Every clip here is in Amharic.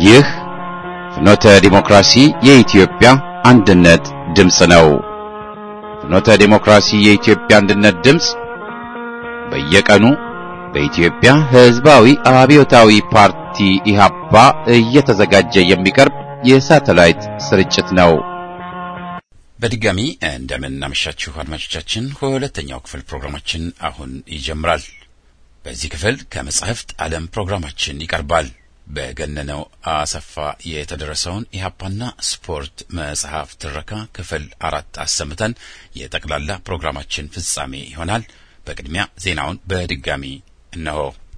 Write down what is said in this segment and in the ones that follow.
ይህ ፍኖተ ዲሞክራሲ የኢትዮጵያ አንድነት ድምፅ ነው። ፍኖተ ዲሞክራሲ የኢትዮጵያ አንድነት ድምፅ በየቀኑ በኢትዮጵያ ሕዝባዊ አብዮታዊ ፓርቲ ኢህአፓ እየተዘጋጀ የሚቀርብ የሳተላይት ስርጭት ነው። በድጋሚ እንደምን አመሻችሁ አድማጮቻችን። ሁለተኛው ክፍል ፕሮግራማችን አሁን ይጀምራል። በዚህ ክፍል ከመጻሕፍት ዓለም ፕሮግራማችን ይቀርባል። በገነነው አሰፋ የተደረሰውን ኢህአፓና ስፖርት መጽሐፍ ትረካ ክፍል አራት አሰምተን የጠቅላላ ፕሮግራማችን ፍጻሜ ይሆናል። በቅድሚያ ዜናውን በድጋሚ እነሆ።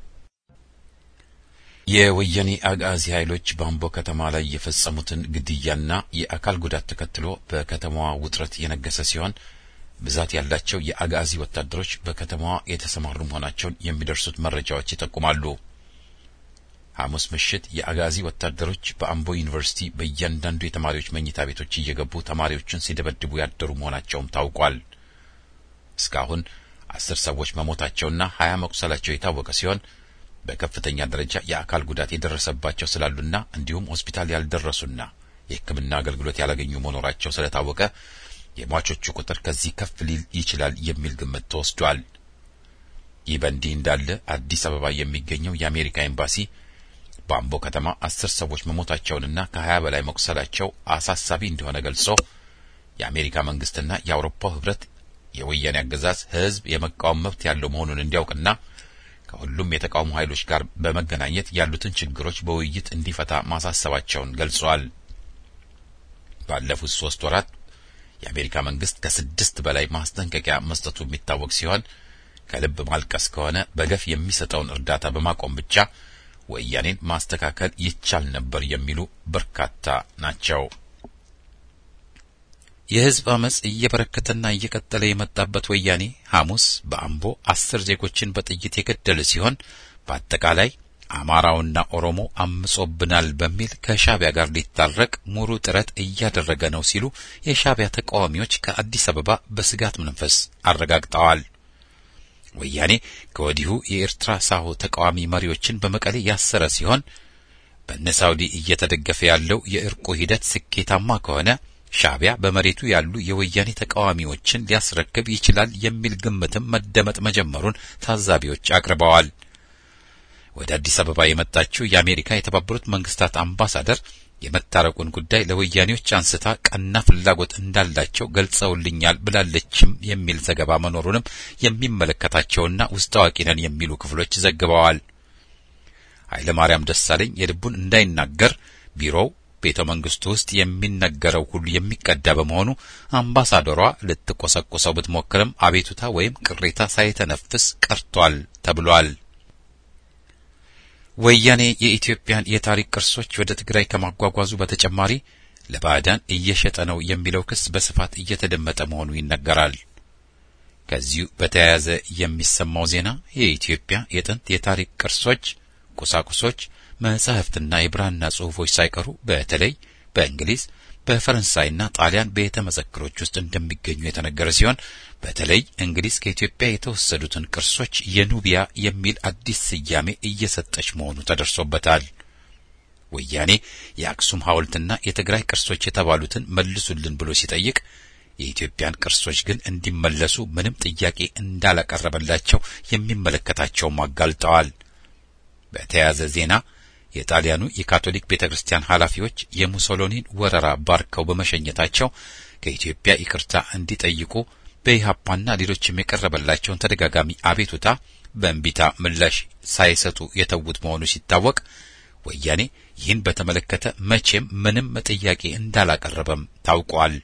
የወያኔ አጋዚ ኃይሎች በአምቦ ከተማ ላይ የፈጸሙትን ግድያና የአካል ጉዳት ተከትሎ በከተማዋ ውጥረት የነገሰ ሲሆን ብዛት ያላቸው የአጋዚ ወታደሮች በከተማዋ የተሰማሩ መሆናቸውን የሚደርሱት መረጃዎች ይጠቁማሉ። ሐሙስ ምሽት የአጋዚ ወታደሮች በአምቦ ዩኒቨርሲቲ በእያንዳንዱ የተማሪዎች መኝታ ቤቶች እየገቡ ተማሪዎችን ሲደበድቡ ያደሩ መሆናቸውም ታውቋል። እስካሁን አስር ሰዎች መሞታቸውና ሀያ መቁሰላቸው የታወቀ ሲሆን በከፍተኛ ደረጃ የአካል ጉዳት የደረሰባቸው ስላሉና እንዲሁም ሆስፒታል ያልደረሱና የሕክምና አገልግሎት ያላገኙ መኖራቸው ስለታወቀ የሟቾቹ ቁጥር ከዚህ ከፍ ሊል ይችላል የሚል ግምት ተወስዷል። ይህ በእንዲህ እንዳለ አዲስ አበባ የሚገኘው የአሜሪካ ኤምባሲ በአምቦ ከተማ አስር ሰዎች መሞታቸውንና ከሀያ በላይ መቁሰላቸው አሳሳቢ እንደሆነ ገልጾ የአሜሪካ መንግስትና የአውሮፓው ህብረት የወያኔ አገዛዝ ህዝብ የመቃወም መብት ያለው መሆኑን እንዲያውቅና ከሁሉም የተቃውሞ ኃይሎች ጋር በመገናኘት ያሉትን ችግሮች በውይይት እንዲፈታ ማሳሰባቸውን ገልጸዋል። ባለፉት ሶስት ወራት የአሜሪካ መንግስት ከስድስት በላይ ማስጠንቀቂያ መስጠቱ የሚታወቅ ሲሆን ከልብ ማልቀስ ከሆነ በገፍ የሚሰጠውን እርዳታ በማቆም ብቻ ወያኔን ማስተካከል ይቻል ነበር የሚሉ በርካታ ናቸው። የህዝብ አመጽ እየበረከተና እየቀጠለ የመጣበት ወያኔ ሐሙስ በአምቦ አስር ዜጎችን በጥይት የገደለ ሲሆን በአጠቃላይ አማራውና ኦሮሞ አምጾብናል በሚል ከሻቢያ ጋር ሊታረቅ ሙሉ ጥረት እያደረገ ነው ሲሉ የሻቢያ ተቃዋሚዎች ከአዲስ አበባ በስጋት መንፈስ አረጋግጠዋል። ወያኔ ከወዲሁ የኤርትራ ሳሆ ተቃዋሚ መሪዎችን በመቀሌ ያሰረ ሲሆን በነ ሳውዲ እየተደገፈ ያለው የእርቁ ሂደት ስኬታማ ከሆነ ሻቢያ በመሬቱ ያሉ የወያኔ ተቃዋሚዎችን ሊያስረክብ ይችላል የሚል ግምትም መደመጥ መጀመሩን ታዛቢዎች አቅርበዋል። ወደ አዲስ አበባ የመጣችው የአሜሪካ የተባበሩት መንግስታት አምባሳደር የመታረቁን ጉዳይ ለወያኔዎች አንስታ ቀና ፍላጎት እንዳላቸው ገልጸውልኛል ብላለችም የሚል ዘገባ መኖሩንም የሚመለከታቸውና ውስጥ አዋቂ ነን የሚሉ ክፍሎች ዘግበዋል። ኃይለ ማርያም ደሳለኝ የልቡን እንዳይናገር ቢሮው ቤተ መንግስቱ ውስጥ የሚነገረው ሁሉ የሚቀዳ በመሆኑ አምባሳደሯ ልትቆሰቁሰው ብትሞክርም አቤቱታ ወይም ቅሬታ ሳይተነፍስ ቀርቷል ተብሏል። ወያኔ የኢትዮጵያን የታሪክ ቅርሶች ወደ ትግራይ ከማጓጓዙ በተጨማሪ ለባዕዳን እየሸጠ ነው የሚለው ክስ በስፋት እየተደመጠ መሆኑ ይነገራል። ከዚሁ በተያያዘ የሚሰማው ዜና የኢትዮጵያ የጥንት የታሪክ ቅርሶች፣ ቁሳቁሶች መጻሕፍትና የብራና ጽሑፎች ሳይቀሩ በተለይ በእንግሊዝ በፈረንሳይና ጣሊያን ቤተ መዘክሮች ውስጥ እንደሚገኙ የተነገረ ሲሆን በተለይ እንግሊዝ ከኢትዮጵያ የተወሰዱትን ቅርሶች የኑቢያ የሚል አዲስ ስያሜ እየሰጠች መሆኑ ተደርሶበታል። ወያኔ የአክሱም ሐውልትና የትግራይ ቅርሶች የተባሉትን መልሱልን ብሎ ሲጠይቅ የኢትዮጵያን ቅርሶች ግን እንዲመለሱ ምንም ጥያቄ እንዳላቀረበላቸው የሚመለከታቸውም አጋልጠዋል። በተያያዘ ዜና የጣሊያኑ የካቶሊክ ቤተ ክርስቲያን ኃላፊዎች የሙሶሎኒን ወረራ ባርከው በመሸኘታቸው ከኢትዮጵያ ይቅርታ እንዲጠይቁ በኢህአፓና ሌሎችም የቀረበላቸውን ተደጋጋሚ አቤቱታ በእንቢታ ምላሽ ሳይሰጡ የተዉት መሆኑ ሲታወቅ ወያኔ ይህን በተመለከተ መቼም ምንም ጥያቄ እንዳላቀረበም ታውቋል።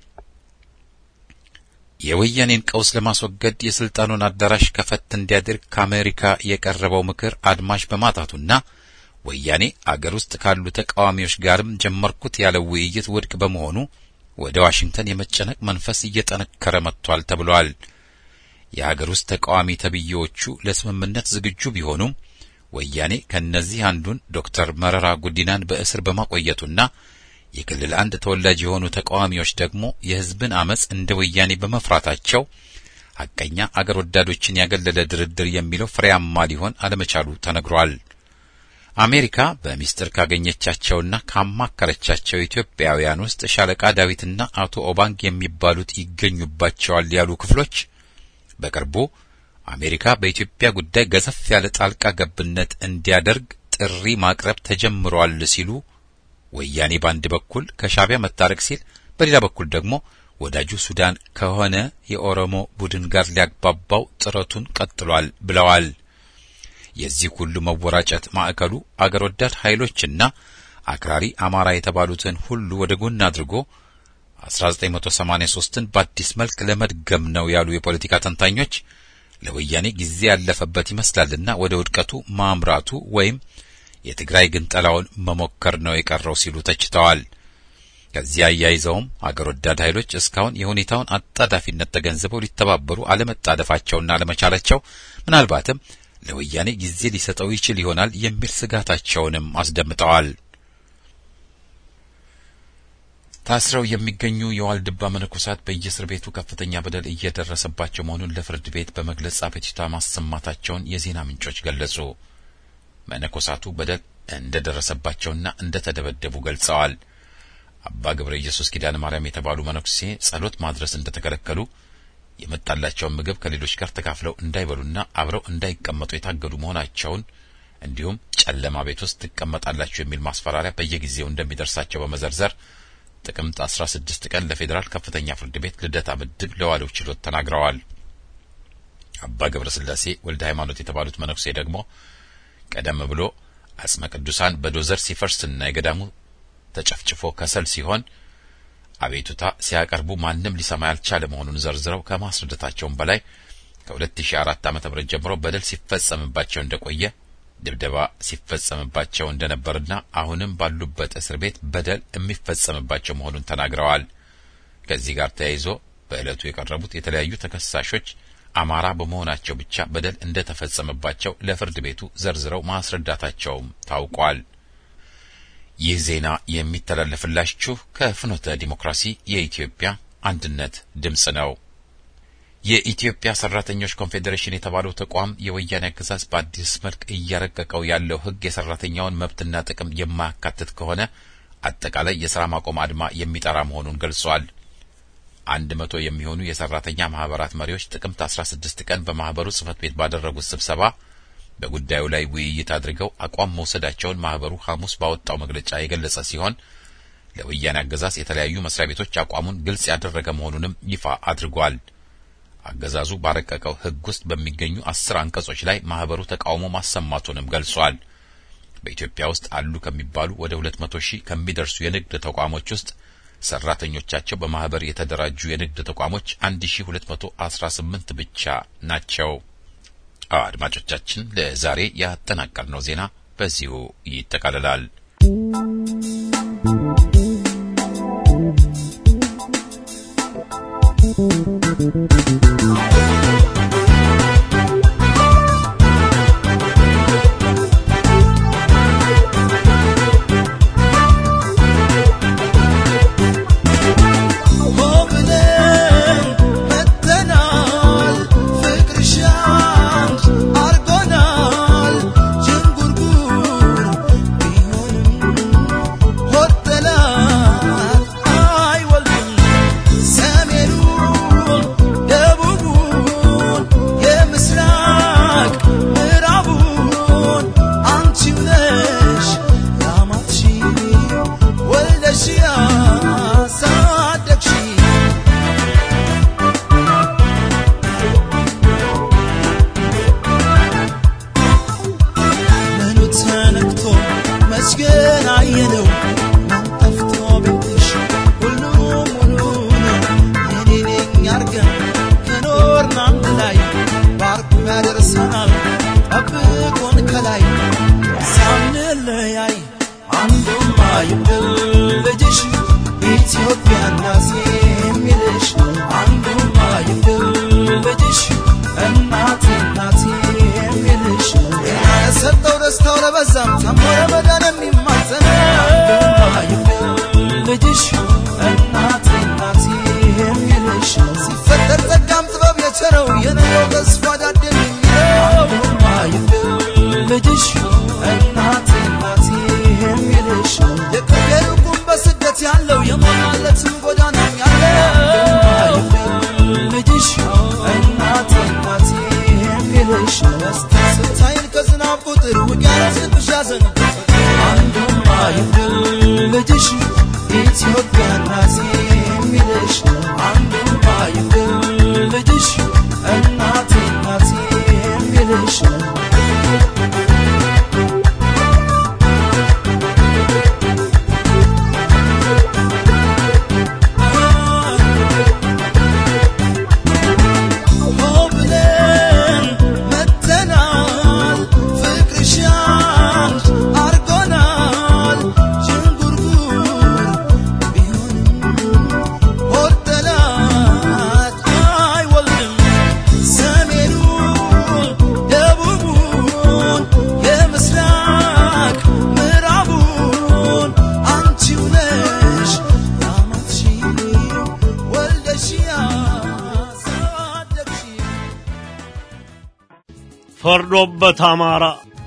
የወያኔን ቀውስ ለማስወገድ የስልጣኑን አዳራሽ ከፈት እንዲያደርግ ከአሜሪካ የቀረበው ምክር አድማሽ በማጣቱና ወያኔ አገር ውስጥ ካሉ ተቃዋሚዎች ጋርም ጀመርኩት ያለው ውይይት ውድቅ በመሆኑ ወደ ዋሽንግተን የመጨነቅ መንፈስ እየጠነከረ መጥቷል ተብሏል። የአገር ውስጥ ተቃዋሚ ተብዬዎቹ ለስምምነት ዝግጁ ቢሆኑም ወያኔ ከእነዚህ አንዱን ዶክተር መረራ ጉዲናን በእስር በማቆየቱና የክልል አንድ ተወላጅ የሆኑ ተቃዋሚዎች ደግሞ የሕዝብን አመጽ እንደ ወያኔ በመፍራታቸው ሐቀኛ አገር ወዳዶችን ያገለለ ድርድር የሚለው ፍሬያማ ሊሆን አለመቻሉ ተነግሯል። አሜሪካ በሚስጥር ካገኘቻቸውና ካማከረቻቸው ኢትዮጵያውያን ውስጥ ሻለቃ ዳዊትና አቶ ኦባንግ የሚባሉት ይገኙባቸዋል ያሉ ክፍሎች በቅርቡ አሜሪካ በኢትዮጵያ ጉዳይ ገዘፍ ያለ ጣልቃ ገብነት እንዲያደርግ ጥሪ ማቅረብ ተጀምሯል ሲሉ ወያኔ በአንድ በኩል ከሻዕቢያ መታረቅ ሲል፣ በሌላ በኩል ደግሞ ወዳጁ ሱዳን ከሆነ የኦሮሞ ቡድን ጋር ሊያግባባው ጥረቱን ቀጥሏል ብለዋል። የዚህ ሁሉ መወራጨት ማዕከሉ አገር ወዳድ ኃይሎችና አክራሪ አማራ የተባሉትን ሁሉ ወደ ጎን አድርጎ 1983ን በአዲስ መልክ ለመድገም ነው ያሉ የፖለቲካ ተንታኞች ለወያኔ ጊዜ ያለፈበት ይመስላልና ወደ ውድቀቱ ማምራቱ ወይም የትግራይ ግንጠላውን መሞከር ነው የቀረው ሲሉ ተችተዋል። ከዚህ አያይዘውም አገር ወዳድ ኃይሎች እስካሁን የሁኔታውን አጣዳፊነት ተገንዝበው ሊተባበሩ አለመጣደፋቸውና አለመቻላቸው ምናልባትም ለወያኔ ጊዜ ሊሰጠው ይችል ይሆናል የሚል ስጋታቸውንም አስደምጠዋል። ታስረው የሚገኙ የዋልድባ መነኮሳት በየእስር ቤቱ ከፍተኛ በደል እየደረሰባቸው መሆኑን ለፍርድ ቤት በመግለጽ አቤቱታ ማሰማታቸውን የዜና ምንጮች ገለጹ። መነኮሳቱ በደል እንደደረሰባቸውና እንደተደበደቡ ገልጸዋል። አባ ገብረ ኢየሱስ ኪዳነ ማርያም የተባሉ መነኩሴ ጸሎት ማድረስ እንደተከለከሉ የመጣላቸውን ምግብ ከሌሎች ጋር ተካፍለው እንዳይበሉና አብረው እንዳይቀመጡ የታገዱ መሆናቸውን እንዲሁም ጨለማ ቤት ውስጥ ትቀመጣላችሁ የሚል ማስፈራሪያ በየጊዜው እንደሚደርሳቸው በመዘርዘር ጥቅምት 16 ቀን ለፌዴራል ከፍተኛ ፍርድ ቤት ልደታ ምድብ ለዋለው ችሎት ተናግረዋል። አባ ገብረ ስላሴ ወልደ ሃይማኖት የተባሉት መነኩሴ ደግሞ ቀደም ብሎ አጽመ ቅዱሳን በዶዘር ሲፈርስና የገዳሙ ተጨፍጭፎ ከሰል ሲሆን አቤቱታ ሲያቀርቡ ማንም ሊሰማ ያልቻለ መሆኑን ዘርዝረው ከማስረዳታቸውም በላይ ከ2004 ዓ.ም ጀምሮ በደል ሲፈጸምባቸው እንደቆየ ድብደባ ሲፈጸምባቸው እንደነበርና አሁንም ባሉበት እስር ቤት በደል የሚፈጸምባቸው መሆኑን ተናግረዋል። ከዚህ ጋር ተያይዞ በዕለቱ የቀረቡት የተለያዩ ተከሳሾች አማራ በመሆናቸው ብቻ በደል እንደተፈጸመባቸው ለፍርድ ቤቱ ዘርዝረው ማስረዳታቸውም ታውቋል። ይህ ዜና የሚተላለፍላችሁ ከፍኖተ ዲሞክራሲ የኢትዮጵያ አንድነት ድምፅ ነው። የኢትዮጵያ ሰራተኞች ኮንፌዴሬሽን የተባለው ተቋም የወያኔ አገዛዝ በአዲስ መልክ እያረቀቀው ያለው ሕግ የሰራተኛውን መብትና ጥቅም የማያካትት ከሆነ አጠቃላይ የስራ ማቆም አድማ የሚጠራ መሆኑን ገልጿል። አንድ መቶ የሚሆኑ የሰራተኛ ማህበራት መሪዎች ጥቅምት 16 ቀን በማህበሩ ጽህፈት ቤት ባደረጉት ስብሰባ በጉዳዩ ላይ ውይይት አድርገው አቋም መውሰዳቸውን ማህበሩ ሐሙስ ባወጣው መግለጫ የገለጸ ሲሆን ለወያኔ አገዛዝ የተለያዩ መስሪያ ቤቶች አቋሙን ግልጽ ያደረገ መሆኑንም ይፋ አድርጓል። አገዛዙ ባረቀቀው ሕግ ውስጥ በሚገኙ አስር አንቀጾች ላይ ማህበሩ ተቃውሞ ማሰማቱንም ገልጿል። በኢትዮጵያ ውስጥ አሉ ከሚባሉ ወደ ሁለት መቶ ሺህ ከሚደርሱ የንግድ ተቋሞች ውስጥ ሰራተኞቻቸው በማህበር የተደራጁ የንግድ ተቋሞች አንድ ሺ ሁለት መቶ አስራ ስምንት ብቻ ናቸው። አድማጮቻችን ለዛሬ ያጠናቀርነው ዜና በዚሁ ይጠቃልላል። ልጅሽ እናቴ ፈርዶበት አማራ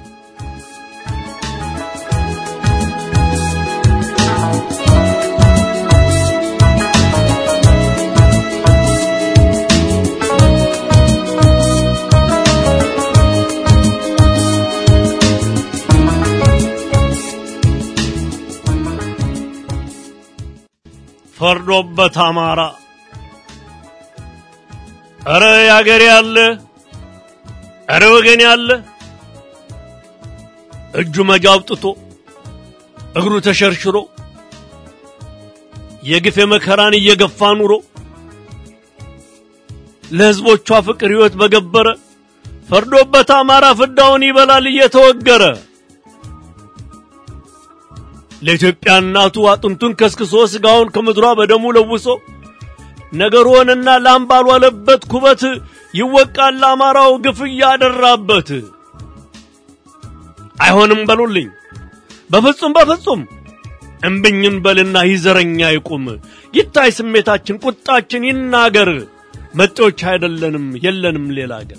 ፈርዶበት አማራ ኧረ ያገሬ ያለ ኧረ ወገን ያለ እጁ መጃ አውጥቶ እግሩ ተሸርሽሮ የግፍ የመከራን እየገፋ ኑሮ ለሕዝቦቿ ፍቅር ሕይወት በገበረ ፈርዶበት አማራ ፍዳውን ይበላል እየተወገረ ለኢትዮጵያ እናቱ አጥንቱን ከስክሶ ስጋውን ከምድሯ በደሙ ለውሶ ነገር ሆነና ላም ባልዋለበት ኩበት ይወቃል ለአማራው ግፍ እያደራበት። አይሆንም በሉልኝ በፍጹም በፍጹም እምብኝን በልና ይዘረኛ ይቁም ይታይ ስሜታችን ቁጣችን ይናገር መጤዎች አይደለንም የለንም ሌላ አገር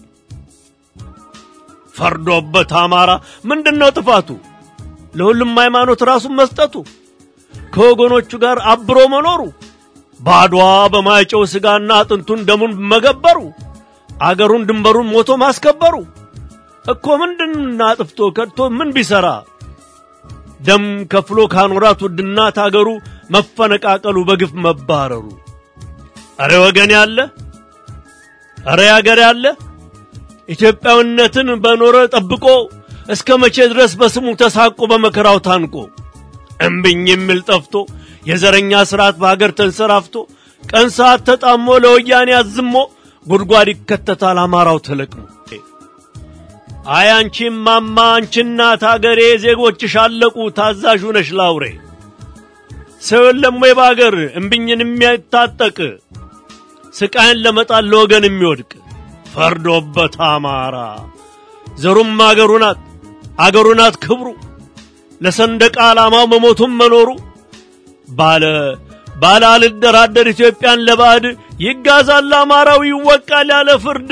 ፈርዶበት አማራ ምንድነው ጥፋቱ ለሁሉም ሃይማኖት ራሱን መስጠቱ ከወገኖቹ ጋር አብሮ መኖሩ ባድዋ በማይጨው ስጋና አጥንቱን ደሙን መገበሩ አገሩን ድንበሩን ሞቶ ማስከበሩ እኮ ምንድን አጥፍቶ ከድቶ ምን ቢሰራ ደም ከፍሎ ካኖራት ውድናት አገሩ መፈነቃቀሉ በግፍ መባረሩ አረ ወገን ያለ አረ ያገር ያለ ኢትዮጵያዊነትን በኖረ ጠብቆ እስከ መቼ ድረስ በስሙ ተሳቆ በመከራው ታንቆ እምብኝ የሚል ጠፍቶ የዘረኛ ስርዓት በሀገር ተንሰራፍቶ ቀን ሰዓት ተጣሞ ለወያኔ አዝሞ ጉድጓድ ይከተታል አማራው ተለቅሞ። አይ አንቺ ማማ አንቺ እናት አገሬ ዜጎችሽ አለቁ ታዛዥ ነሽ ላውሬ ሰው የለም ወይ በአገር እምብኝን የሚያታጠቅ ስቃይን ለመጣል ለወገን የሚወድቅ ፈርዶበት አማራ ዘሩም አገሩ ናት አገሩ ናት ክብሩ ለሰንደቅ ዓላማው መሞቱም መኖሩ ባለ ባለ አልደራደር ኢትዮጵያን ለባዕድ ይጋዛል አማራው ይወቃል ያለ ፍርድ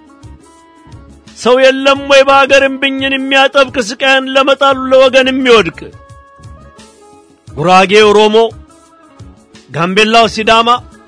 ሰው የለም ወይ በአገር እምብኝን የሚያጠብቅ ስቃይን ለመጣሉ ለወገን የሚወድቅ ጉራጌ ኦሮሞ፣ ጋምቤላው ሲዳማ፣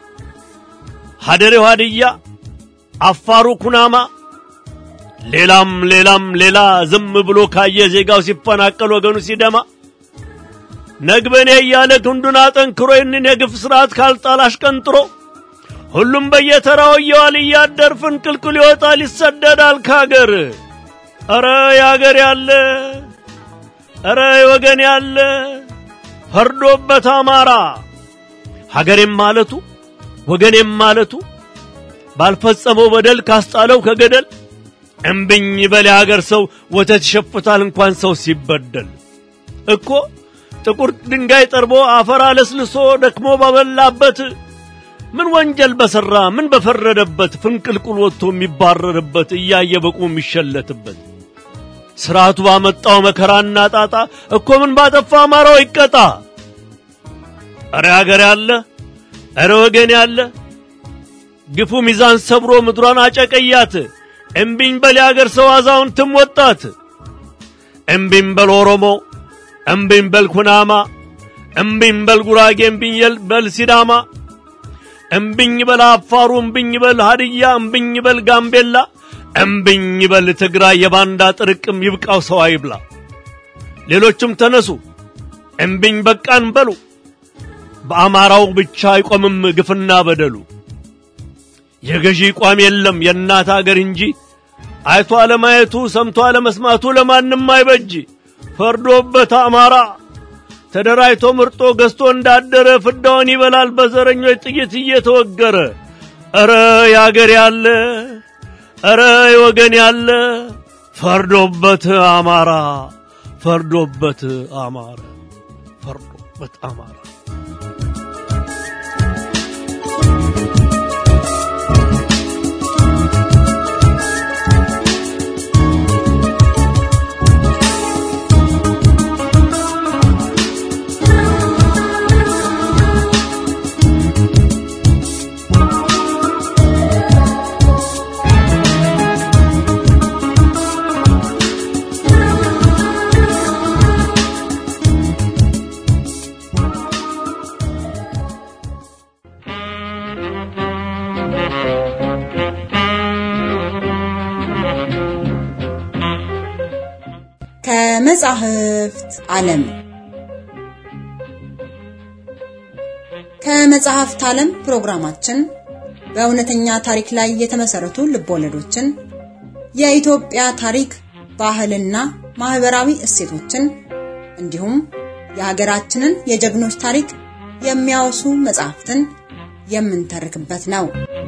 ሀደሬው ሀድያ፣ አፋሩ ኩናማ ሌላም ሌላም ሌላ ዝም ብሎ ካየ ዜጋው ሲፈናቀል ወገኑ ሲደማ ነግበኔ እያለ ክንዱን አጠንክሮ ይህንን የግፍ ስርዓት ካልጣል አሽቀንጥሮ ሁሉም በየተራው እየዋል እያደር ፍንቅልቅል ይወጣል ይሰደዳል ካገር። ኧረ ያገር ያለ ኧረ ወገን ያለ ፈርዶበት አማራ ሀገሬም ማለቱ ወገኔም ማለቱ ባልፈጸመው በደል ካስጣለው ከገደል እምብኝ በል የአገር ሰው ወተት ይሸፍታል እንኳን ሰው ሲበደል እኮ ጥቁር ድንጋይ ጠርቦ አፈር አለስልሶ ደክሞ ባበላበት ምን ወንጀል በሠራ ምን በፈረደበት ፍንቅልቁል ወጥቶ የሚባረርበት እያየ በቁ የሚሸለትበት ስርዓቱ ባመጣው መከራና ጣጣ እኮ ምን ባጠፋ አማራው ይቀጣ። እረ አገር ያለ እረ ወገን ያለ ግፉ ሚዛን ሰብሮ ምድሯን አጨቀያት። እምቢኝ በል የአገር ሰው አዛውንትም ወጣት። እምቢኝ በል ኦሮሞ፣ እምቢኝ በል ኩናማ፣ እምቢኝ በል ጉራጌ፣ እምቢኝ በል ሲዳማ፣ እምቢኝ በል አፋሩ፣ እምቢኝ በል ሀድያ፣ እምቢኝ በል ጋምቤላ፣ እምቢኝ በል ትግራይ። የባንዳ ጥርቅም ይብቃው ሰው አይብላ። ሌሎችም ተነሱ እምቢኝ በቃን በሉ። በአማራው ብቻ አይቆምም ግፍና በደሉ። የገዢ ቋም የለም የእናት አገር እንጂ አይቶ አለማየቱ ሰምቶ አለመስማቱ ለማንም አይበጅ። ፈርዶበት አማራ ተደራጅቶ ምርጦ ገዝቶ እንዳደረ ፍዳውን ይበላል በዘረኞች ጥይት እየተወገረ። ኧረ ያገር ያለ ኧረ ወገን ያለ ፈርዶበት አማራ ፈርዶበት አማራ ፈርዶበት አማራ ከመጻሕፍት ዓለም ከመጽሐፍት ዓለም ፕሮግራማችን በእውነተኛ ታሪክ ላይ የተመሰረቱ ልቦለዶችን፣ የኢትዮጵያ ታሪክ፣ ባህልና ማህበራዊ እሴቶችን እንዲሁም የሀገራችንን የጀግኖች ታሪክ የሚያወሱ መጽሐፍትን የምንተርክበት ነው።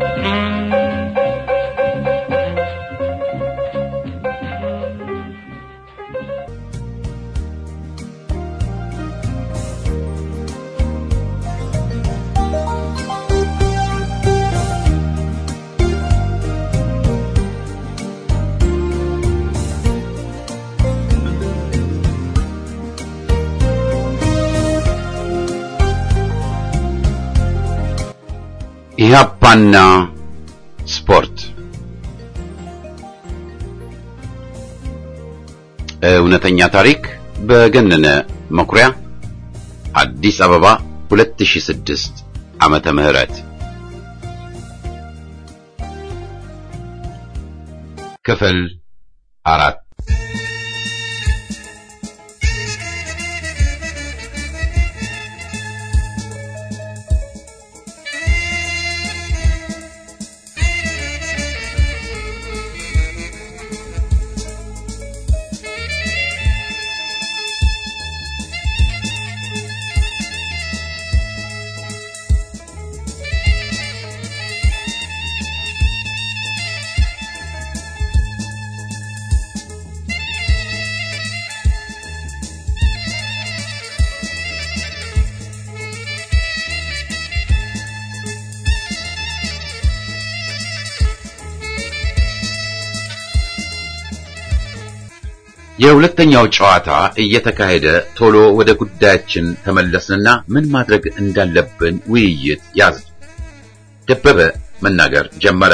ኢህአፓና ስፖርት እውነተኛ ታሪክ በገነነ መኩሪያ አዲስ አበባ 2006 ዓመተ ምህረት ክፍል አራት የሁለተኛው ጨዋታ እየተካሄደ ቶሎ ወደ ጉዳያችን ተመለስንና ምን ማድረግ እንዳለብን ውይይት ያዝ። ደበበ መናገር ጀመረ።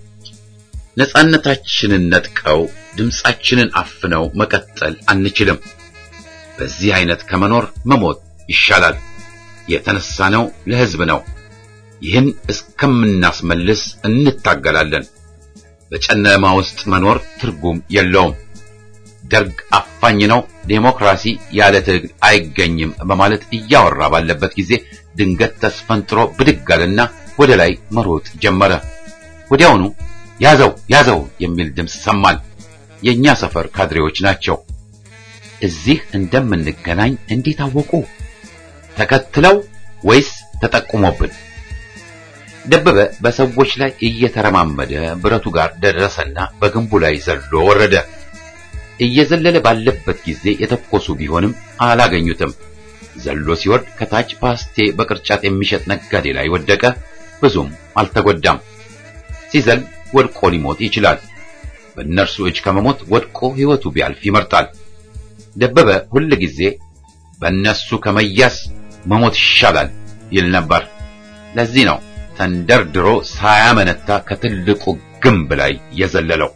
ነጻነታችንን ነጥቀው ድምጻችንን አፍነው መቀጠል አንችልም። በዚህ አይነት ከመኖር መሞት ይሻላል። የተነሳነው ለሕዝብ ነው። ይህን እስከምናስመልስ እንታገላለን። በጨለማ ውስጥ መኖር ትርጉም የለውም። ደርግ አፋኝ ነው፣ ዴሞክራሲ ያለ ትግል አይገኝም በማለት እያወራ ባለበት ጊዜ ድንገት ተስፈንጥሮ ብድግ አለና ወደ ላይ መሮጥ ጀመረ። ወዲያውኑ ያዘው ያዘው የሚል ድምፅ ሰማን። የኛ ሰፈር ካድሬዎች ናቸው። እዚህ እንደምንገናኝ እንዴት አወቁ? ተከትለው ወይስ ተጠቁሞብን? ደበበ በሰዎች ላይ እየተረማመደ ብረቱ ጋር ደረሰና በግንቡ ላይ ዘሎ ወረደ። እየዘለለ ባለበት ጊዜ የተኮሱ ቢሆንም አላገኙትም። ዘሎ ሲወርድ ከታች ፓስቴ በቅርጫት የሚሸጥ ነጋዴ ላይ ወደቀ። ብዙም አልተጎዳም። ሲዘል ወድቆ ሊሞት ይችላል። በእነርሱ እጅ ከመሞት ወድቆ ሕይወቱ ቢያልፍ ይመርጣል። ደበበ ሁል ጊዜ በእነሱ ከመያዝ መሞት ይሻላል ይል ነበር። ለዚህ ነው ተንደርድሮ ሳያመነታ ከትልቁ ግንብ ላይ የዘለለው።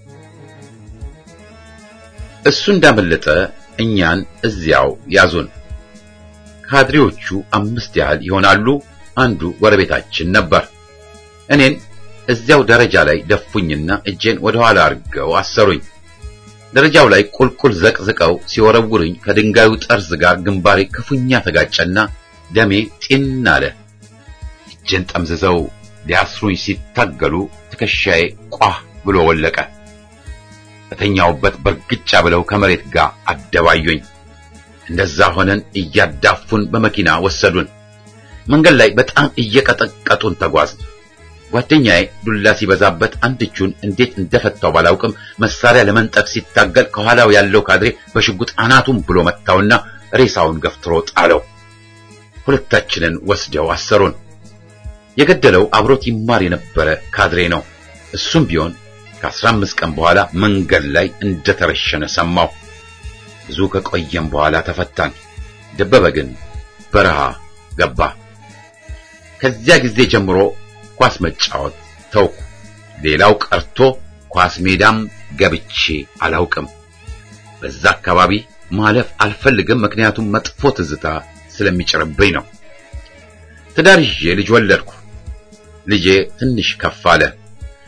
እሱ እንዳመለጠ እኛን እዚያው ያዙን። ካድሬዎቹ አምስት ያህል ይሆናሉ። አንዱ ጎረቤታችን ነበር። እኔን እዚያው ደረጃ ላይ ደፉኝና እጄን ወደ ኋላ አድርገው አሰሩኝ። ደረጃው ላይ ቁልቁል ዘቅዝቀው ሲወረውሩኝ ከድንጋዩ ጠርዝ ጋር ግንባሬ ክፉኛ ተጋጨና ደሜ ጢን አለ። እጄን ጠምዝዘው ሊያስሩኝ ሲታገሉ ትከሻዬ ቋህ ብሎ ወለቀ። በተኛውበት በርግጫ ብለው ከመሬት ጋር አደባዩኝ። እንደዛ ሆነን እያዳፉን በመኪና ወሰዱን። መንገድ ላይ በጣም እየቀጠቀጡን ተጓዝን። ጓደኛዬ ዱላ ሲበዛበት አንድ እጁን እንዴት እንደፈታው ባላውቅም መሳሪያ ለመንጠቅ ሲታገል ከኋላው ያለው ካድሬ በሽጉጥ አናቱን ብሎ መታውና ሬሳውን ገፍትሮ ጣለው። ሁለታችንን ወስደው አሰሩን። የገደለው አብሮት ይማር የነበረ ካድሬ ነው። እሱም ቢሆን ከአስራ አምስት ቀን በኋላ መንገድ ላይ እንደተረሸነ ሰማው። ብዙ ከቆየም በኋላ ተፈታን። ደበበ ግን በረሃ ገባ። ከዚያ ጊዜ ጀምሮ ኳስ መጫወት ተውኩ። ሌላው ቀርቶ ኳስ ሜዳም ገብቼ አላውቅም። በዛ አካባቢ ማለፍ አልፈልግም፣ ምክንያቱም መጥፎ ትዝታ ስለሚጭርብኝ ነው። ትዳር ይዤ ልጅ ወለድኩ። ልጄ ትንሽ ከፍ አለ።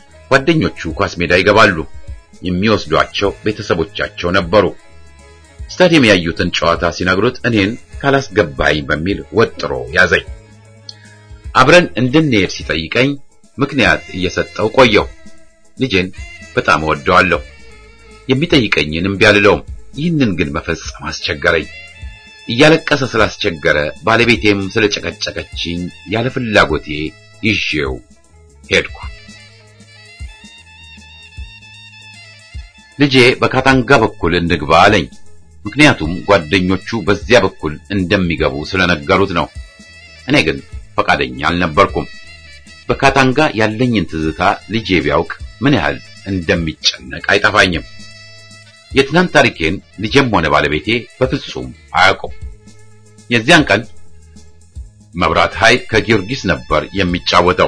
ጓደኞቹ ኳስ ሜዳ ይገባሉ። የሚወስዷቸው ቤተሰቦቻቸው ነበሩ። ስታዲየም ያዩትን ጨዋታ ሲነግሩት እኔን ካላስገባኝ በሚል ወጥሮ ያዘኝ። አብረን እንድንሄድ ሲጠይቀኝ ምክንያት እየሰጠው ቆየው። ልጄን በጣም እወደዋለሁ። የሚጠይቀኝን እምቢ አልለውም። ይህንን ግን መፈጸም አስቸገረኝ። እያለቀሰ ስላስቸገረ ባለቤቴም ስለጨቀጨቀችኝ ያለ ፍላጎቴ ይዤው ሄድኩ። ልጄ በካታንጋ በኩል እንግባ አለኝ። ምክንያቱም ጓደኞቹ በዚያ በኩል እንደሚገቡ ስለነገሩት ነው። እኔ ግን ፈቃደኛ አልነበርኩም። በካታንጋ ያለኝን ትዝታ ልጄ ቢያውቅ ምን ያህል እንደሚጨነቅ አይጠፋኝም። የትናንት ታሪኬን ልጄም ሆነ ባለቤቴ በፍጹም አያውቁም። የዚያን ቀን መብራት ኃይል ከጊዮርጊስ ነበር የሚጫወተው።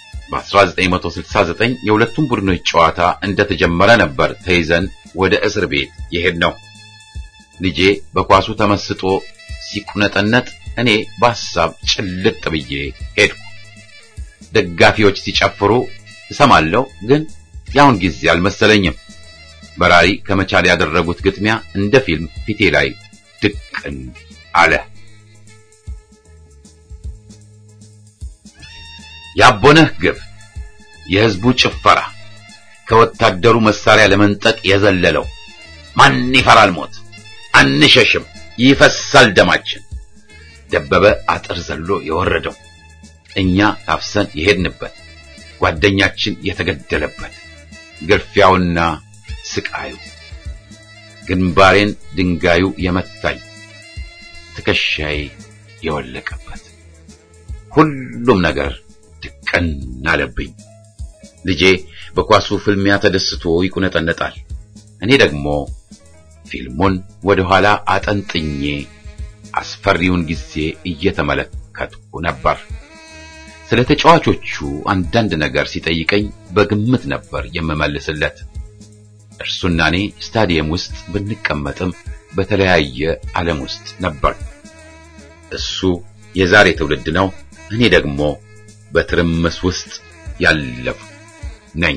በ1969 የሁለቱም ቡድኖች ጨዋታ እንደተጀመረ ነበር ተይዘን ወደ እስር ቤት የሄድነው። ልጄ በኳሱ ተመስጦ ሲቁነጠነጥ፣ እኔ በሐሳብ ጭልጥ ብዬ ሄድኩ። ደጋፊዎች ሲጨፍሩ እሰማለሁ፣ ግን ያሁን ጊዜ አልመሰለኝም። በራሪ ከመቻል ያደረጉት ግጥሚያ እንደ ፊልም ፊቴ ላይ ድቅን አለ። ያቦነህ ግብ፣ የህዝቡ ጭፈራ፣ ከወታደሩ መሳሪያ ለመንጠቅ የዘለለው ማን ይፈራል ሞት፣ አንሸሽም፣ ይፈሳል ደማችን፣ ደበበ አጥር ዘሎ የወረደው እኛ ታፍሰን የሄድንበት ጓደኛችን የተገደለበት ግርፊያውና ስቃዩ ግንባሬን ድንጋዩ የመታኝ ትከሻዬ የወለቀበት ሁሉም ነገር ድቅን አለብኝ። ልጄ በኳሱ ፍልሚያ ተደስቶ ይቁነጠነጣል። እኔ ደግሞ ፊልሙን ወደ ኋላ አጠንጥኜ አስፈሪውን ጊዜ እየተመለከትኩ ነበር። ስለ ተጫዋቾቹ አንዳንድ ነገር ሲጠይቀኝ በግምት ነበር የምመልስለት። እርሱና እኔ ስታዲየም ውስጥ ብንቀመጥም በተለያየ ዓለም ውስጥ ነበር። እሱ የዛሬ ትውልድ ነው፣ እኔ ደግሞ በትርምስ ውስጥ ያለፉ ነኝ።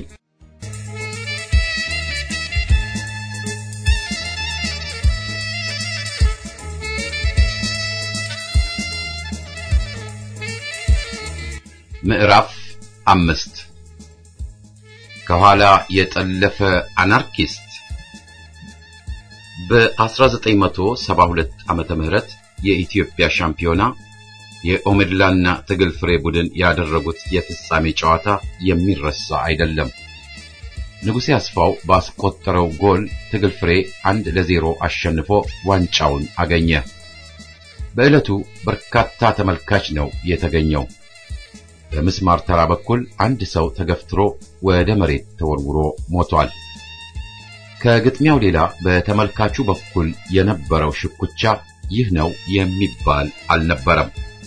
ምዕራፍ አምስት ከኋላ የጠለፈ አናርኪስት በ1972 ዓመተ ምህረት የኢትዮጵያ ሻምፒዮና የኦሜድላና ትግል ፍሬ ቡድን ያደረጉት የፍጻሜ ጨዋታ የሚረሳ አይደለም። ንጉሴ አስፋው ባስቆጠረው ጎል ትግል ፍሬ አንድ ለዜሮ አሸንፎ ዋንጫውን አገኘ። በዕለቱ በርካታ ተመልካች ነው የተገኘው። በምስማር ተራ በኩል አንድ ሰው ተገፍትሮ ወደ መሬት ተወርውሮ ሞቷል። ከግጥሚያው ሌላ በተመልካቹ በኩል የነበረው ሽኩቻ ይህ ነው የሚባል አልነበረም።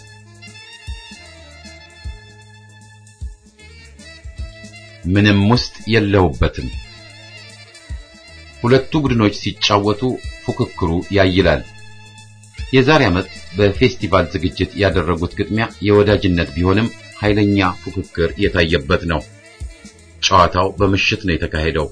ምንም ውስጥ የለውበትም። ሁለቱ ቡድኖች ሲጫወቱ ፉክክሩ ያይላል። የዛሬ ዓመት በፌስቲቫል ዝግጅት ያደረጉት ግጥሚያ የወዳጅነት ቢሆንም ኃይለኛ ፉክክር የታየበት ነው። ጨዋታው በምሽት ነው የተካሄደው።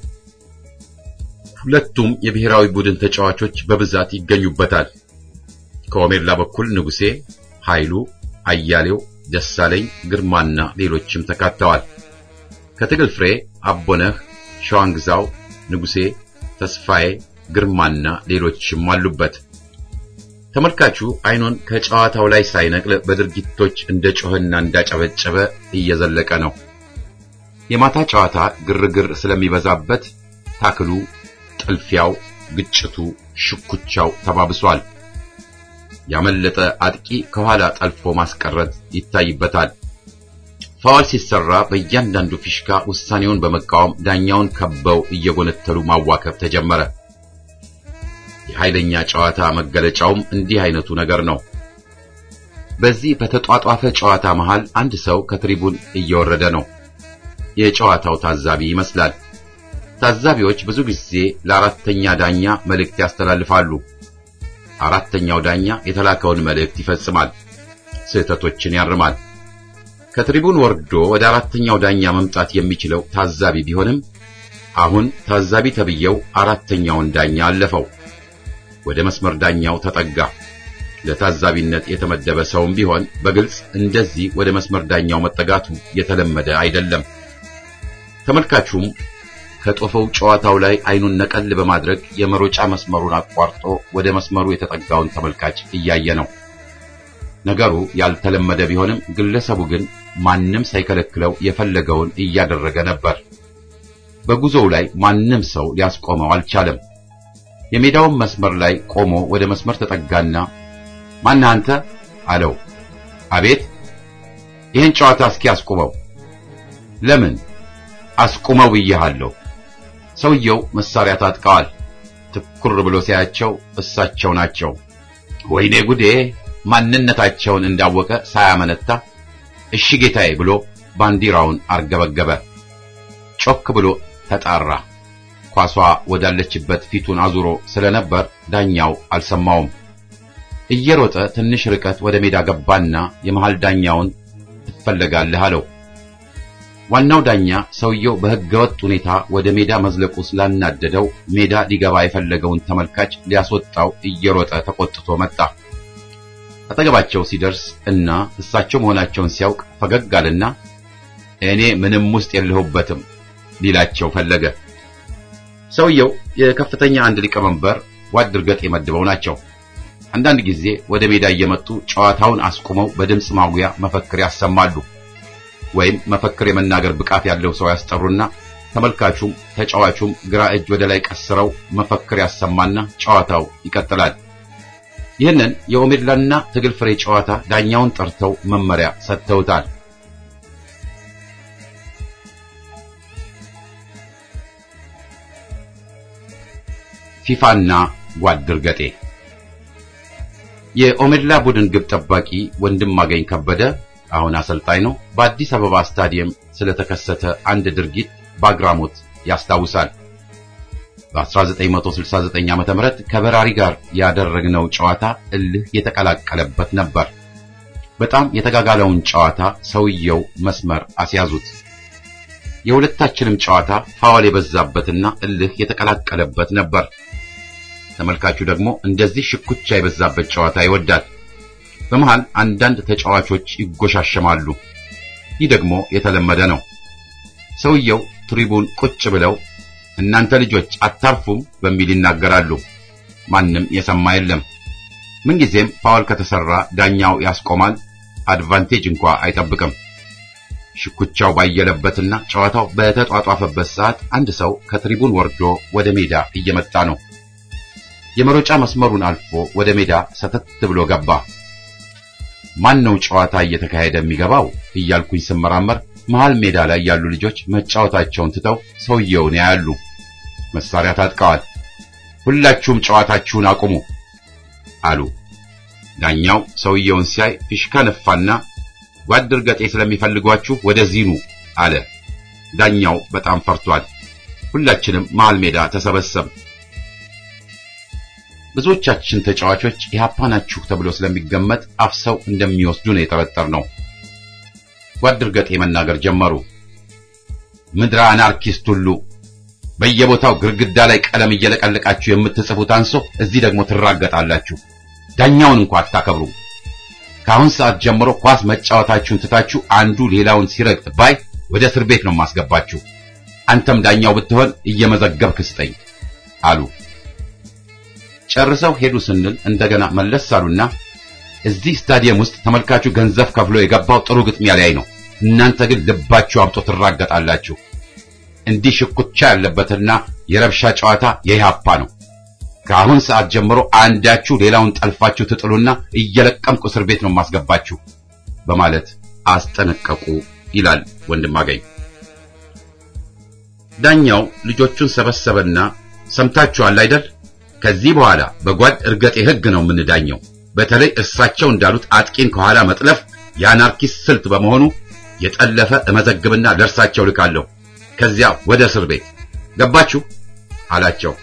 ሁለቱም የብሔራዊ ቡድን ተጫዋቾች በብዛት ይገኙበታል። ከኦሜድላ በኩል ንጉሴ፣ ኃይሉ፣ አያሌው፣ ደሳለኝ፣ ግርማና ሌሎችም ተካተዋል። ከትግል ፍሬ አቦነህ፣ ሸዋንግዛው፣ ንጉሴ፣ ተስፋዬ፣ ግርማና ሌሎችም አሉበት። ተመልካቹ አይኑን ከጨዋታው ላይ ሳይነቅል በድርጊቶች እንደ ጮህና እንዳጨበጨበ እየዘለቀ ነው። የማታ ጨዋታ ግርግር ስለሚበዛበት ታክሉ፣ ጥልፊያው፣ ግጭቱ፣ ሽኩቻው ተባብሷል። ያመለጠ አጥቂ ከኋላ ጠልፎ ማስቀረት ይታይበታል። ፋውል ሲሰራ በእያንዳንዱ ፊሽካ ውሳኔውን በመቃወም ዳኛውን ከበው እየጎነተሉ ማዋከብ ተጀመረ። የኃይለኛ ጨዋታ መገለጫውም እንዲህ አይነቱ ነገር ነው። በዚህ በተጧጧፈ ጨዋታ መሃል አንድ ሰው ከትሪቡን እየወረደ ነው። የጨዋታው ታዛቢ ይመስላል። ታዛቢዎች ብዙ ጊዜ ለአራተኛ ዳኛ መልእክት ያስተላልፋሉ። አራተኛው ዳኛ የተላከውን መልእክት ይፈጽማል፣ ስህተቶችን ያርማል። ከትሪቡን ወርዶ ወደ አራተኛው ዳኛ መምጣት የሚችለው ታዛቢ ቢሆንም አሁን ታዛቢ ተብየው አራተኛውን ዳኛ አለፈው። ወደ መስመር ዳኛው ተጠጋ። ለታዛቢነት የተመደበ ሰውም ቢሆን በግልጽ እንደዚህ ወደ መስመር ዳኛው መጠጋቱ የተለመደ አይደለም። ተመልካቹም ከጦፈው ጨዋታው ላይ አይኑን ነቀል በማድረግ የመሮጫ መስመሩን አቋርጦ ወደ መስመሩ የተጠጋውን ተመልካች እያየ ነው። ነገሩ ያልተለመደ ቢሆንም ግለሰቡ ግን ማንም ሳይከለክለው የፈለገውን እያደረገ ነበር። በጉዞው ላይ ማንም ሰው ሊያስቆመው አልቻለም። የሜዳውን መስመር ላይ ቆሞ ወደ መስመር ተጠጋና ማን አንተ አለው። አቤት፣ ይህን ጨዋታ እስኪ አስቁመው። ለምን? አስቁመው ብዬሃለሁ። ሰውየው መሳሪያ ታጥቀዋል። ትኩር ብሎ ሲያያቸው እሳቸው ናቸው። ወይኔ ጉዴ! ማንነታቸውን እንዳወቀ ሳያመነታ እሺ ጌታዬ ብሎ ባንዲራውን አርገበገበ። ጮክ ብሎ ተጣራ። ኳሷ ወዳለችበት ፊቱን አዙሮ ስለነበር ዳኛው አልሰማውም። እየሮጠ ትንሽ ርቀት ወደ ሜዳ ገባና የመሃል ዳኛውን ትፈለጋለህ አለው። ዋናው ዳኛ ሰውየው በሕገወጥ ሁኔታ ወደ ሜዳ መዝለቁ ስላናደደው ሜዳ ሊገባ የፈለገውን ተመልካች ሊያስወጣው እየሮጠ ተቆጥቶ መጣ። አጠገባቸው ሲደርስ እና እሳቸው መሆናቸውን ሲያውቅ ፈገግ አለና እኔ ምንም ውስጥ የለሁበትም ሊላቸው ፈለገ። ሰውየው የከፍተኛ አንድ ሊቀመንበር ጓድ እርገጥ የመድበው ናቸው። አንዳንድ ጊዜ ወደ ሜዳ እየመጡ ጨዋታውን አስቁመው በድምፅ ማጉያ መፈክር ያሰማሉ። ወይም መፈክር የመናገር ብቃት ያለው ሰው ያስጠሩና ተመልካቹም ተጫዋቹም ግራ እጅ ወደ ላይ ቀስረው መፈክር ያሰማና ጨዋታው ይቀጥላል። ይህንን የኦሜድላና ትግል ፍሬ ጨዋታ ዳኛውን ጠርተው መመሪያ ሰጥተውታል። ፊፋና ጓድ እርገጤ የኦሜድላ ቡድን ግብ ጠባቂ ወንድማገኝ ከበደ አሁን አሰልጣኝ ነው። በአዲስ አበባ ስታዲየም ስለተከሰተ አንድ ድርጊት በአግራሞት ያስታውሳል። በ1969 ዓ.ም ከበራሪ ጋር ያደረግነው ጨዋታ እልህ የተቀላቀለበት ነበር። በጣም የተጋጋለውን ጨዋታ ሰውየው መስመር አስያዙት። የሁለታችንም ጨዋታ ፋውል የበዛበትና እልህ የተቀላቀለበት ነበር። ተመልካቹ ደግሞ እንደዚህ ሽኩቻ የበዛበት ጨዋታ ይወዳል። በመሃል አንዳንድ ተጫዋቾች ይጎሻሸማሉ። ይህ ደግሞ የተለመደ ነው። ሰውየው ትሪቡን ቁጭ ብለው እናንተ ልጆች አታርፉም በሚል ይናገራሉ። ማንም የሰማ የለም። ምንጊዜም ፋውል ከተሰራ ዳኛው ያስቆማል። አድቫንቴጅ እንኳ አይጠብቅም። ሽኩቻው ባየለበትና ጨዋታው በተጧጧፈበት ሰዓት አንድ ሰው ከትሪቡን ወርዶ ወደ ሜዳ እየመጣ ነው። የመሮጫ መስመሩን አልፎ ወደ ሜዳ ሰተት ብሎ ገባ። ማን ነው ጨዋታ እየተካሄደ የሚገባው እያልኩኝ ስመራመር መሃል ሜዳ ላይ ያሉ ልጆች መጫወታቸውን ትተው ሰውየውን ያያሉ። መሳሪያ ታጥቀዋል። ሁላችሁም ጨዋታችሁን አቁሙ አሉ። ዳኛው ሰውየውን ሲያይ ፊሽካ ነፋና ጓድ እርገጤ ስለሚፈልጓችሁ ወደዚህ ኑ አለ። ዳኛው በጣም ፈርቷል። ሁላችንም መሃል ሜዳ ተሰበሰብ። ብዙዎቻችን ተጫዋቾች ኢህአፓ ናችሁ ተብሎ ስለሚገመት አፍሰው እንደሚወስዱ ነው የጠረጠርነው። ጓድ እርገጤ መናገር ጀመሩ። ምድረ አናርኪስት ሁሉ በየቦታው ግርግዳ ላይ ቀለም እየለቀለቃችሁ የምትጽፉት አንሶ እዚህ ደግሞ ትራገጣላችሁ። ዳኛውን እንኳ አታከብሩ። ከአሁን ሰዓት ጀምሮ ኳስ መጫወታችሁን ትታችሁ አንዱ ሌላውን ሲረግጥ ባይ ወደ እስር ቤት ነው ማስገባችሁ። አንተም ዳኛው ብትሆን እየመዘገብክ ስጠኝ አሉ። ጨርሰው ሄዱ ስንል እንደገና መለስ አሉና እዚህ ስታዲየም ውስጥ ተመልካቹ ገንዘብ ከፍሎ የገባው ጥሩ ግጥሚያ ላይ ነው። እናንተ ግን ልባችሁ አምጦ ትራገጣላችሁ። እንዲህ ሽኩቻ ያለበትና የረብሻ ጨዋታ የኢህአፓ ነው። ከአሁን ሰዓት ጀምሮ አንዳችሁ ሌላውን ጠልፋችሁ ትጥሉና እየለቀምኩ እስር ቤት ነው ማስገባችሁ በማለት አስጠነቀቁ ይላል ወንድማገኝ። ዳኛው ልጆቹን ሰበሰበና ሰምታችኋል አይደል? ከዚህ በኋላ በጓድ እርገጤ ሕግ ነው የምንዳኘው። በተለይ እርሳቸው እንዳሉት አጥቂን ከኋላ መጥለፍ የአናርኪስት ስልት በመሆኑ የጠለፈ እመዘግብና ለእርሳቸው ልካለሁ። ከዚያ ወደ እስር ቤት ገባችሁ አላቸው።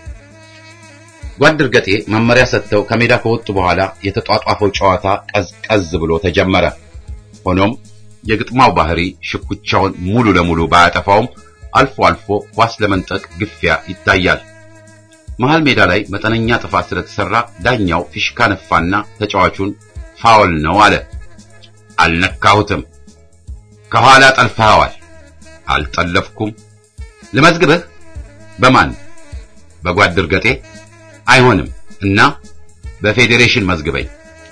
ጓድ እርገጤ መመሪያ ሰጥተው ከሜዳ ከወጡ በኋላ የተጧጧፈው ጨዋታ ቀዝቀዝ ብሎ ተጀመረ። ሆኖም የግጥማው ባህሪ ሽኩቻውን ሙሉ ለሙሉ ባያጠፋውም አልፎ አልፎ ኳስ ለመንጠቅ ግፊያ ይታያል። መሃል ሜዳ ላይ መጠነኛ ጥፋት ስለተሰራ ዳኛው ፊሽካ ነፋና ተጫዋቹን ፋውል ነው አለ። አልነካሁትም። ከኋላ ጠልፈኸዋል። አልጠለፍኩም። ልመዝግብህ። በማን? በጓድ እርገጤ። አይሆንም እና በፌዴሬሽን መዝግበኝ።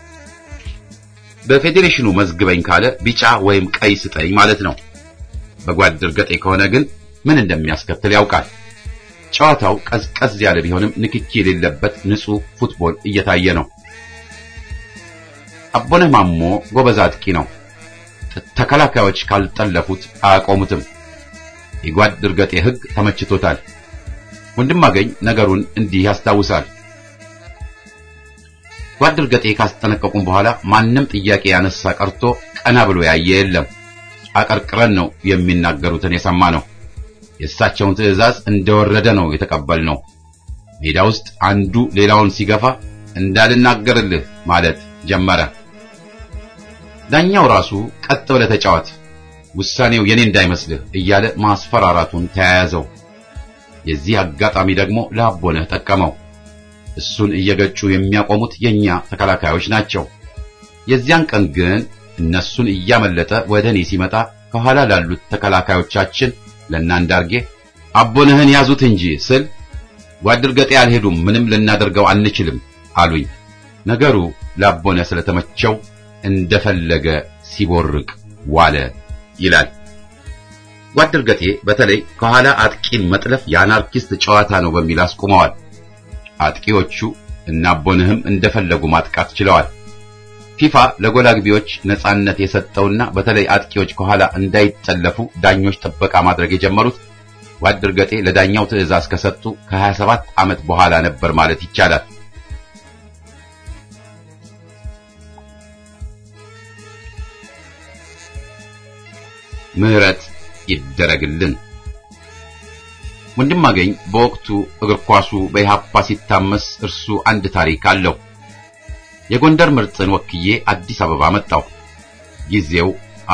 በፌዴሬሽኑ መዝግበኝ ካለ ቢጫ ወይም ቀይ ስጠኝ ማለት ነው። በጓድ እርገጤ ከሆነ ግን ምን እንደሚያስከትል ያውቃል። ጨዋታው ቀዝቀዝ ያለ ቢሆንም ንክኪ የሌለበት ንጹህ ፉትቦል እየታየ ነው። አቦነህ ማሞ ጎበዝ አጥቂ ነው። ተከላካዮች ካልጠለፉት አያቆሙትም። የጓድ እርገጤ ሕግ ተመችቶታል። ወንድማገኝ ነገሩን እንዲህ ያስታውሳል። ጓድ እርገጤ ካስጠነቀቁም በኋላ ማንም ጥያቄ ያነሳ ቀርቶ ቀና ብሎ ያየ የለም። አቀርቅረን ነው የሚናገሩትን የሰማ ነው። የእሳቸውን ትዕዛዝ እንደወረደ ነው የተቀበልነው። ሜዳ ውስጥ አንዱ ሌላውን ሲገፋ እንዳልናገርልህ ማለት ጀመረ። ዳኛው ራሱ ቀጥ ብለህ ተጫወት፣ ውሳኔው የኔ እንዳይመስልህ እያለ ማስፈራራቱን ተያያዘው። የዚህ አጋጣሚ ደግሞ ለአቦነህ ጠቀመው። እሱን እየገጩ የሚያቆሙት የኛ ተከላካዮች ናቸው። የዚያን ቀን ግን እነሱን እያመለጠ ወደ እኔ ሲመጣ ከኋላ ላሉት ተከላካዮቻችን ለእናንዳርጌ አቦነህን ያዙት እንጂ ስል ጓድ እርገጤ አልሄዱም፣ ምንም ልናደርገው አንችልም አሉኝ። ነገሩ ለአቦነህ ስለተመቸው እንደፈለገ ሲቦርቅ ዋለ ይላል። ጓድ እርገጤ በተለይ ከኋላ አጥቂን መጥለፍ የአናርኪስት ጨዋታ ነው በሚል አስቁመዋል። አጥቂዎቹ እና አቦነህም እንደፈለጉ ማጥቃት ችለዋል። ፊፋ ለጎል አግቢዎች ነጻነት የሰጠውና በተለይ አጥቂዎች ከኋላ እንዳይጠለፉ ዳኞች ጥበቃ ማድረግ የጀመሩት ጓድ እርገጤ ለዳኛው ትዕዛዝ ከሰጡ ከ27 ዓመት በኋላ ነበር ማለት ይቻላል። ምህረት ይደረግልን። ወንድማገኝ በወቅቱ እግር ኳሱ በኢሃፓ ሲታመስ እርሱ አንድ ታሪክ አለው። የጎንደር ምርጥን ወክዬ አዲስ አበባ መጣሁ። ጊዜው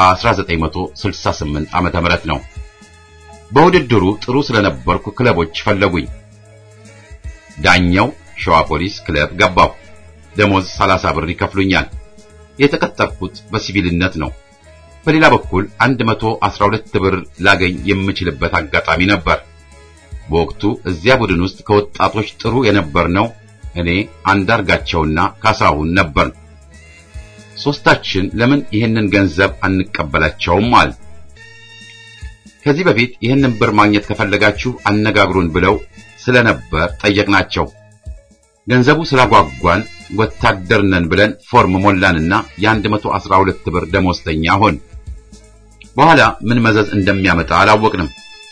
1968 ዓመተ ምህረት ነው። በውድድሩ ጥሩ ስለነበርኩ ክለቦች ፈለጉኝ። ዳኛው ሸዋ ፖሊስ ክለብ ገባሁ። ደሞዝ 30 ብር ይከፍሉኛል። የተቀጠርኩት በሲቪልነት ነው። በሌላ በኩል 112 ብር ላገኝ የምችልበት አጋጣሚ ነበር። በወቅቱ እዚያ ቡድን ውስጥ ከወጣቶች ጥሩ የነበርነው እኔ አንዳርጋቸውና ካሳሁን ነበር። ሶስታችን ለምን ይህንን ገንዘብ አንቀበላቸውም አል ከዚህ በፊት ይህንን ብር ማግኘት ከፈለጋችሁ አነጋግሩን ብለው ስለነበር ጠየቅናቸው። ገንዘቡ ስላጓጓን ወታደር ነን ብለን ፎርም ሞላንና የ112 ብር ደሞዝተኛ ሆን። በኋላ ምን መዘዝ እንደሚያመጣ አላወቅንም።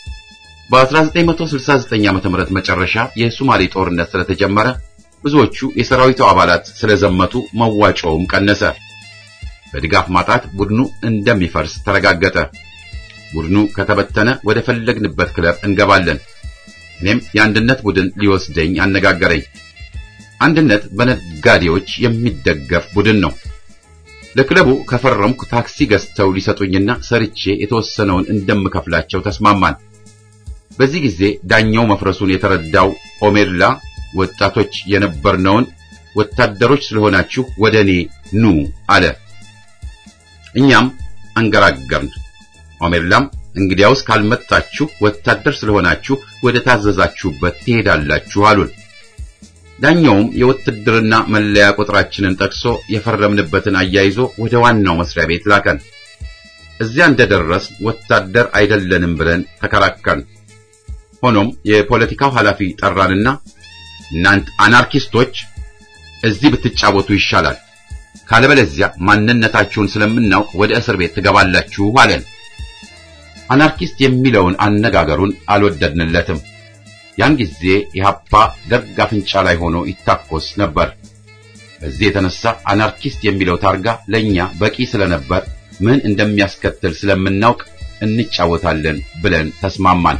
በ1969 ዓ.ም መጨረሻ የሶማሌ ጦርነት ስለተጀመረ ብዙዎቹ የሰራዊቱ አባላት ስለዘመቱ መዋጮውም ቀነሰ። በድጋፍ ማጣት ቡድኑ እንደሚፈርስ ተረጋገጠ። ቡድኑ ከተበተነ ወደ ፈለግንበት ክለብ እንገባለን። እኔም የአንድነት ቡድን ሊወስደኝ አነጋገረኝ። አንድነት በነጋዴዎች የሚደገፍ ቡድን ነው። ለክለቡ ከፈረምኩ ታክሲ ገዝተው ሊሰጡኝና ሰርቼ የተወሰነውን እንደምከፍላቸው ተስማማን። በዚህ ጊዜ ዳኛው መፍረሱን የተረዳው ኦሜድላ ወጣቶች የነበርነውን ወታደሮች ስለሆናችሁ ወደ እኔ ኑ አለ። እኛም አንገራገርን። ኦሜድላም እንግዲያውስ ካልመጣችሁ ወታደር ስለሆናችሁ ወደ ታዘዛችሁበት ትሄዳላችሁ አሉን። ዳኛውም የውትድርና መለያ ቁጥራችንን ጠቅሶ የፈረምንበትን አያይዞ ወደ ዋናው መስሪያ ቤት ላከን። እዚያ እንደደረስ ወታደር አይደለንም ብለን ተከራከርን። ሆኖም የፖለቲካው ኃላፊ ጠራንና እናንት አናርኪስቶች እዚህ ብትጫወቱ ይሻላል፣ ካለበለዚያ ማንነታችሁን ስለምናውቅ ወደ እስር ቤት ትገባላችሁ አለን። አናርኪስት የሚለውን አነጋገሩን አልወደድንለትም። ያን ጊዜ ኢህአፓ ደርግ አፍንጫ ላይ ሆኖ ይታኮስ ነበር። በዚህ የተነሳ አናርኪስት የሚለው ታርጋ ለኛ በቂ ስለነበር ምን እንደሚያስከትል ስለምናውቅ እንጫወታለን ብለን ተስማማን።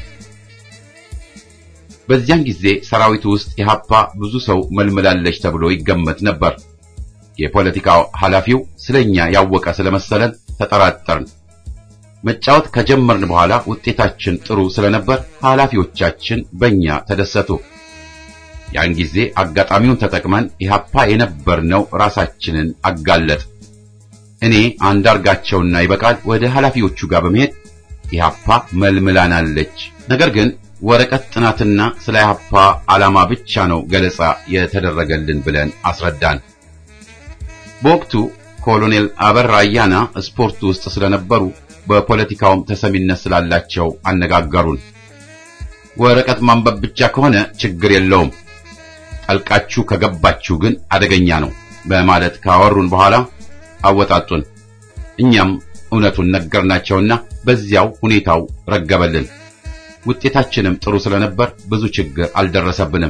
በዚያን ጊዜ ሰራዊቱ ውስጥ ኢህአፓ ብዙ ሰው መልምላለች ተብሎ ይገመት ነበር። የፖለቲካው ኃላፊው ስለኛ ያወቀ ስለመሰለን ተጠራጠርን። መጫወት ከጀመርን በኋላ ውጤታችን ጥሩ ስለነበር ኃላፊዎቻችን በእኛ ተደሰቱ። ያን ጊዜ አጋጣሚውን ተጠቅመን ኢህአፓ የነበርነው ራሳችንን አጋለጥ። እኔ አንዳርጋቸውና ይበቃል ወደ ኃላፊዎቹ ጋር በመሄድ ኢህአፓ መልምላናለች፣ ነገር ግን ወረቀት ጥናትና ስለ ኢህአፓ ዓላማ ብቻ ነው ገለጻ የተደረገልን ብለን አስረዳን። በወቅቱ ኮሎኔል አበራ አያና ስፖርቱ ውስጥ ስለነበሩ በፖለቲካውም ተሰሚነት ስላላቸው አነጋገሩን። ወረቀት ማንበብ ብቻ ከሆነ ችግር የለውም፣ ጠልቃችሁ ከገባችሁ ግን አደገኛ ነው በማለት ካወሩን በኋላ አወጣጡን። እኛም እውነቱን ነገርናቸውና በዚያው ሁኔታው ረገበልን። ውጤታችንም ጥሩ ስለነበር ብዙ ችግር አልደረሰብንም።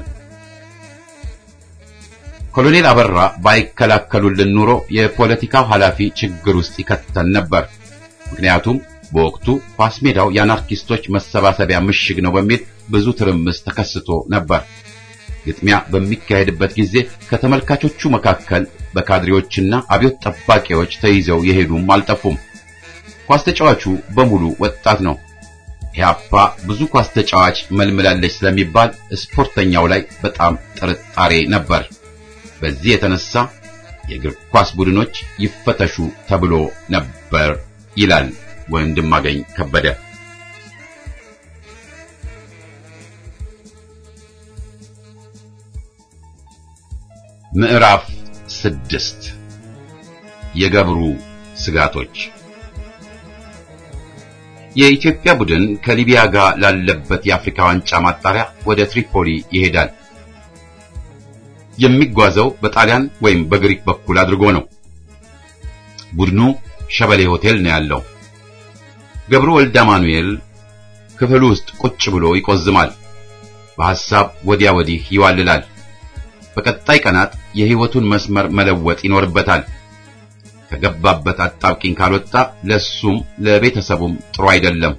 ኮሎኔል አበራ ባይከላከሉልን ኑሮ የፖለቲካው ኃላፊ ችግር ውስጥ ይከተን ነበር። ምክንያቱም በወቅቱ ኳስ ሜዳው የአናርኪስቶች መሰባሰቢያ ምሽግ ነው በሚል ብዙ ትርምስ ተከስቶ ነበር። ግጥሚያ በሚካሄድበት ጊዜ ከተመልካቾቹ መካከል በካድሬዎችና አብዮት ጠባቂዎች ተይዘው የሄዱም አልጠፉም። ኳስ ተጫዋቹ በሙሉ ወጣት ነው። ኢህአፓ ብዙ ኳስ ተጫዋች መልምላለች ስለሚባል ስፖርተኛው ላይ በጣም ጥርጣሬ ነበር። በዚህ የተነሳ የእግር ኳስ ቡድኖች ይፈተሹ ተብሎ ነበር ይላል ወንድማገኝ ከበደ። ምዕራፍ ስድስት የገብሩ ስጋቶች የኢትዮጵያ ቡድን ከሊቢያ ጋር ላለበት የአፍሪካ ዋንጫ ማጣሪያ ወደ ትሪፖሊ ይሄዳል። የሚጓዘው በጣሊያን ወይም በግሪክ በኩል አድርጎ ነው። ቡድኑ ሸበሌ ሆቴል ነው ያለው። ገብሩ ወልደ አማኑኤል ክፍል ውስጥ ቁጭ ብሎ ይቆዝማል። በሐሳብ ወዲያ ወዲህ ይዋልላል። በቀጣይ ቀናት የሕይወቱን መስመር መለወጥ ይኖርበታል። ከገባበት አጣብቂኝ ካልወጣ ለሱም ለቤተሰቡም ጥሩ አይደለም።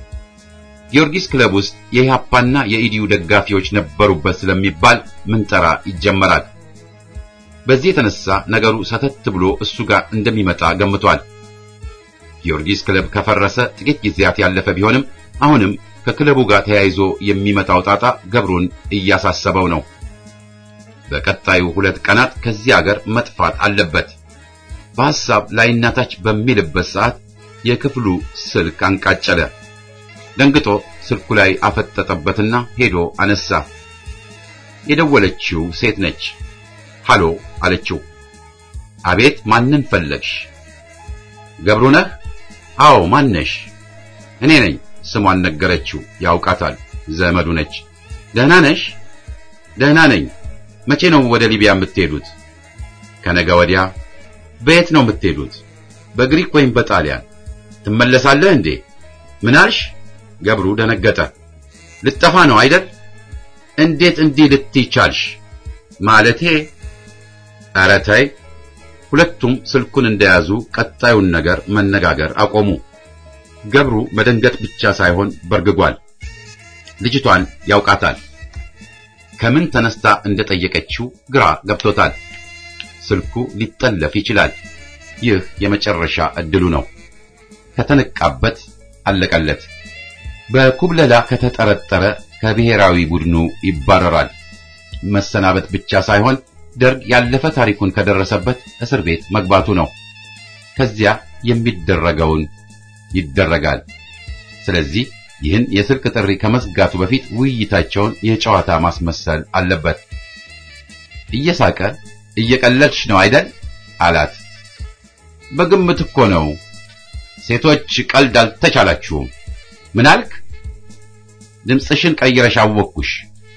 ጊዮርጊስ ክለብ ውስጥ የኢህአፓና የኢዲዩ ደጋፊዎች ነበሩበት ስለሚባል ምንጠራ ይጀመራል። በዚህ የተነሳ ነገሩ ሰተት ብሎ እሱ ጋር እንደሚመጣ ገምቷል። ጊዮርጊስ ክለብ ከፈረሰ ጥቂት ጊዜያት ያለፈ ቢሆንም አሁንም ከክለቡ ጋር ተያይዞ የሚመጣው ጣጣ ገብሩን እያሳሰበው ነው። በቀጣዩ ሁለት ቀናት ከዚህ አገር መጥፋት አለበት። በሐሳብ ላይናታች በሚልበት ሰዓት የክፍሉ ስልክ አንቃጨለ። ደንግጦ ስልኩ ላይ አፈጠጠበትና ሄዶ አነሳ። የደወለችው ሴት ነች። ሃሎ አለችው። አቤት፣ ማንን ፈለግሽ? ገብሩ ነህ? አዎ፣ ማነሽ? እኔ ነኝ። ስሟን ነገረችው። ያውቃታል፣ ዘመዱ ነች። ደህና ነሽ? ደህና ነኝ። መቼ ነው ወደ ሊቢያ የምትሄዱት? ከነገ ወዲያ። በየት ነው የምትሄዱት? በግሪክ ወይም በጣሊያን? ትመለሳለህ እንዴ? ምን አልሽ? ገብሩ ደነገጠ። ልጠፋ ነው አይደል? እንዴት እንዲህ ልትይ ቻልሽ? ማለቴ ኧረ ተይ። ሁለቱም ስልኩን እንደያዙ ቀጣዩን ነገር መነጋገር አቆሙ። ገብሩ መደንገጥ ብቻ ሳይሆን በርግጓል። ልጅቷን ያውቃታል። ከምን ተነስታ እንደጠየቀችው ግራ ገብቶታል። ስልኩ ሊጠለፍ ይችላል። ይህ የመጨረሻ እድሉ ነው። ከተነቃበት አለቀለት። በኩብለላ ከተጠረጠረ ከብሔራዊ ቡድኑ ይባረራል። መሰናበት ብቻ ሳይሆን ደርግ ያለፈ ታሪኩን ከደረሰበት እስር ቤት መግባቱ ነው። ከዚያ የሚደረገውን ይደረጋል። ስለዚህ ይህን የስልክ ጥሪ ከመዝጋቱ በፊት ውይይታቸውን የጨዋታ ማስመሰል አለበት። እየሳቀ እየቀለድሽ ነው አይደል አላት። በግምት እኮ ነው። ሴቶች ቀልድ አልተቻላችሁም። ምን አልክ? ድምፅሽን ቀይረሽ አወቅኩሽ።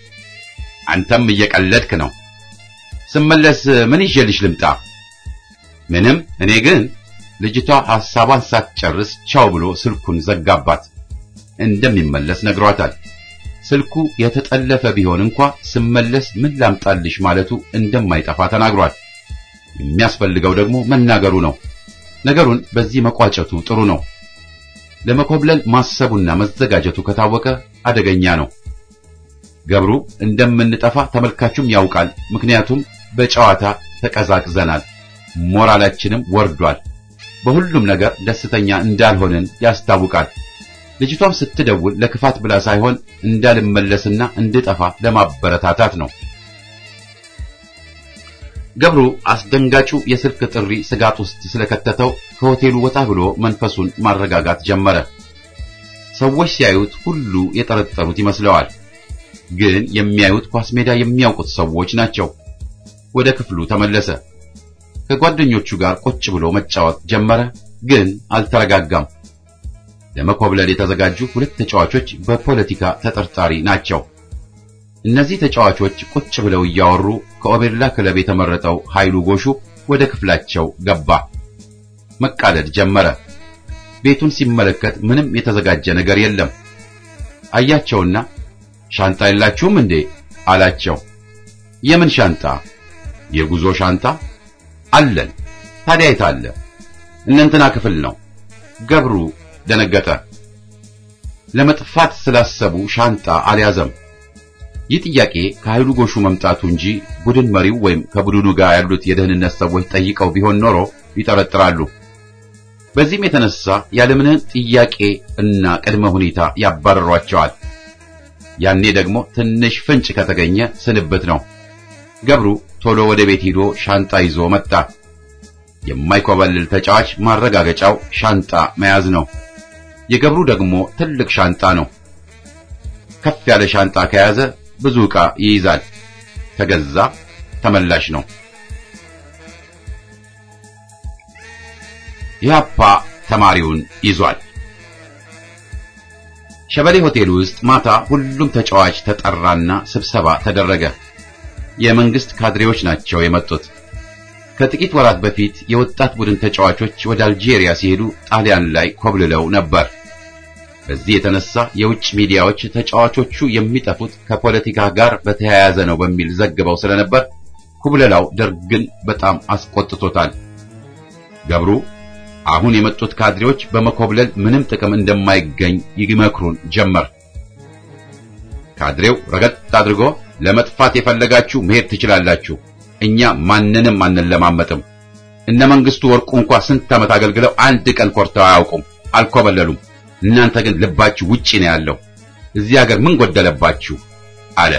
አንተም እየቀለድክ ነው። ስመለስ ምን ይዤልሽ ልምጣ? ምንም። እኔ ግን ልጅቷ ሐሳቧን ሳትጨርስ ቻው ብሎ ስልኩን ዘጋባት። እንደሚመለስ ነግሯታል። ስልኩ የተጠለፈ ቢሆን እንኳ ስመለስ ምን ላምጣልሽ ማለቱ እንደማይጠፋ ተናግሯል። የሚያስፈልገው ደግሞ መናገሩ ነው። ነገሩን በዚህ መቋጨቱ ጥሩ ነው። ለመኮብለል ማሰቡና መዘጋጀቱ ከታወቀ አደገኛ ነው። ገብሩ እንደምንጠፋ ተመልካቹም ያውቃል። ምክንያቱም በጨዋታ ተቀዛቅዘናል፣ ሞራላችንም ወርዷል። በሁሉም ነገር ደስተኛ እንዳልሆንን ያስታውቃል። ልጅቷም ስትደውል ለክፋት ብላ ሳይሆን እንዳልመለስና እንድጠፋ ለማበረታታት ነው። ገብሩ አስደንጋጩ የስልክ ጥሪ ስጋት ውስጥ ስለከተተው ከሆቴሉ ወጣ ብሎ መንፈሱን ማረጋጋት ጀመረ። ሰዎች ሲያዩት ሁሉ የጠረጠሩት ይመስለዋል። ግን የሚያዩት ኳስ ሜዳ የሚያውቁት ሰዎች ናቸው። ወደ ክፍሉ ተመለሰ። ከጓደኞቹ ጋር ቁጭ ብሎ መጫወት ጀመረ። ግን አልተረጋጋም። ለመኮብለል የተዘጋጁ ሁለት ተጫዋቾች በፖለቲካ ተጠርጣሪ ናቸው። እነዚህ ተጫዋቾች ቁጭ ብለው እያወሩ ከኦቤርላ ክለብ የተመረጠው ኃይሉ ጎሹ ወደ ክፍላቸው ገባ። መቃለድ ጀመረ። ቤቱን ሲመለከት ምንም የተዘጋጀ ነገር የለም። አያቸውና ሻንጣ የላችሁም እንዴ አላቸው። የምን ሻንጣ? የጉዞ ሻንጣ አለን። ታዲያ የት አለ? እነንትና ክፍል ነው። ገብሩ ደነገጠ። ለመጥፋት ስላሰቡ ሻንጣ አልያዘም። ይህ ጥያቄ ከኃይሉ ጎሹ መምጣቱ እንጂ ቡድን መሪው ወይም ከቡድኑ ጋር ያሉት የደህንነት ሰዎች ጠይቀው ቢሆን ኖሮ ይጠረጥራሉ። በዚህም የተነሳ ያለምንም ጥያቄ እና ቅድመ ሁኔታ ያባረሯቸዋል። ያኔ ደግሞ ትንሽ ፍንጭ ከተገኘ ስንብት ነው። ገብሩ ቶሎ ወደ ቤት ሂዶ ሻንጣ ይዞ መጣ። የማይኮበልል ተጫዋች ማረጋገጫው ሻንጣ መያዝ ነው። የገብሩ ደግሞ ትልቅ ሻንጣ ነው። ከፍ ያለ ሻንጣ ከያዘ ብዙ ዕቃ ይይዛል። ከገዛ ተመላሽ ነው። ኢህአፓ ተማሪውን ይዟል። ሸበሌ ሆቴል ውስጥ ማታ ሁሉም ተጫዋች ተጠራና ስብሰባ ተደረገ። የመንግስት ካድሬዎች ናቸው የመጡት። ከጥቂት ወራት በፊት የወጣት ቡድን ተጫዋቾች ወደ አልጄሪያ ሲሄዱ ጣሊያን ላይ ኮብልለው ነበር። በዚህ የተነሳ የውጭ ሚዲያዎች ተጫዋቾቹ የሚጠፉት ከፖለቲካ ጋር በተያያዘ ነው በሚል ዘግበው ስለነበር ኩብለላው ደርግን በጣም አስቆጥቶታል። ገብሩ አሁን የመጡት ካድሬዎች በመኮብለል ምንም ጥቅም እንደማይገኝ ይመክሩን ጀመር። ካድሬው ረገጥ አድርጎ ለመጥፋት የፈለጋችሁ መሄድ ትችላላችሁ፣ እኛ ማንንም አንለማመጥም። እነ መንግስቱ ወርቁ እንኳ ስንት ዓመት አገልግለው አንድ ቀን ኮርተው አያውቁም፣ አልኮበለሉም። እናንተ ግን ልባችሁ ውጪ ነው ያለው። እዚህ ሀገር ምን ጎደለባችሁ? አለ።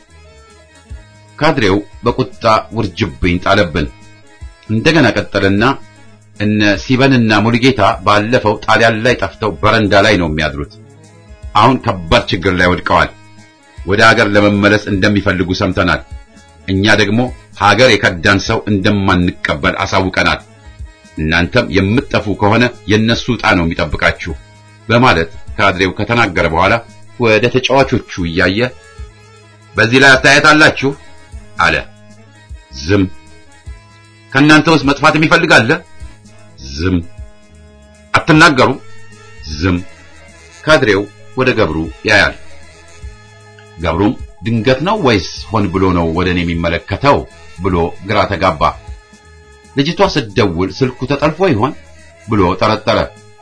ካድሬው በቁጣ ውርጅብኝ ጣለብን። እንደገና ቀጠልና እነ ሲበንና ሙሉጌታ ባለፈው ጣሊያን ላይ ጠፍተው በረንዳ ላይ ነው የሚያድሩት። አሁን ከባድ ችግር ላይ ወድቀዋል። ወደ ሀገር ለመመለስ እንደሚፈልጉ ሰምተናል። እኛ ደግሞ ሀገር የከዳን ሰው እንደማንቀበል አሳውቀናል። እናንተም የምትጠፉ ከሆነ የነሱ ዕጣ ነው የሚጠብቃችሁ በማለት ካድሬው ከተናገረ በኋላ ወደ ተጫዋቾቹ እያየ በዚህ ላይ አስተያየት አላችሁ አለ። ዝም። ከእናንተ ውስጥ መጥፋት የሚፈልግ አለ? ዝም። አትናገሩ? ዝም። ካድሬው ወደ ገብሩ ያያል። ገብሩም ድንገት ነው ወይስ ሆን ብሎ ነው ወደ እኔ የሚመለከተው ብሎ ግራ ተጋባ። ልጅቷ ስትደውል ስልኩ ተጠልፎ ይሆን ብሎ ጠረጠረ።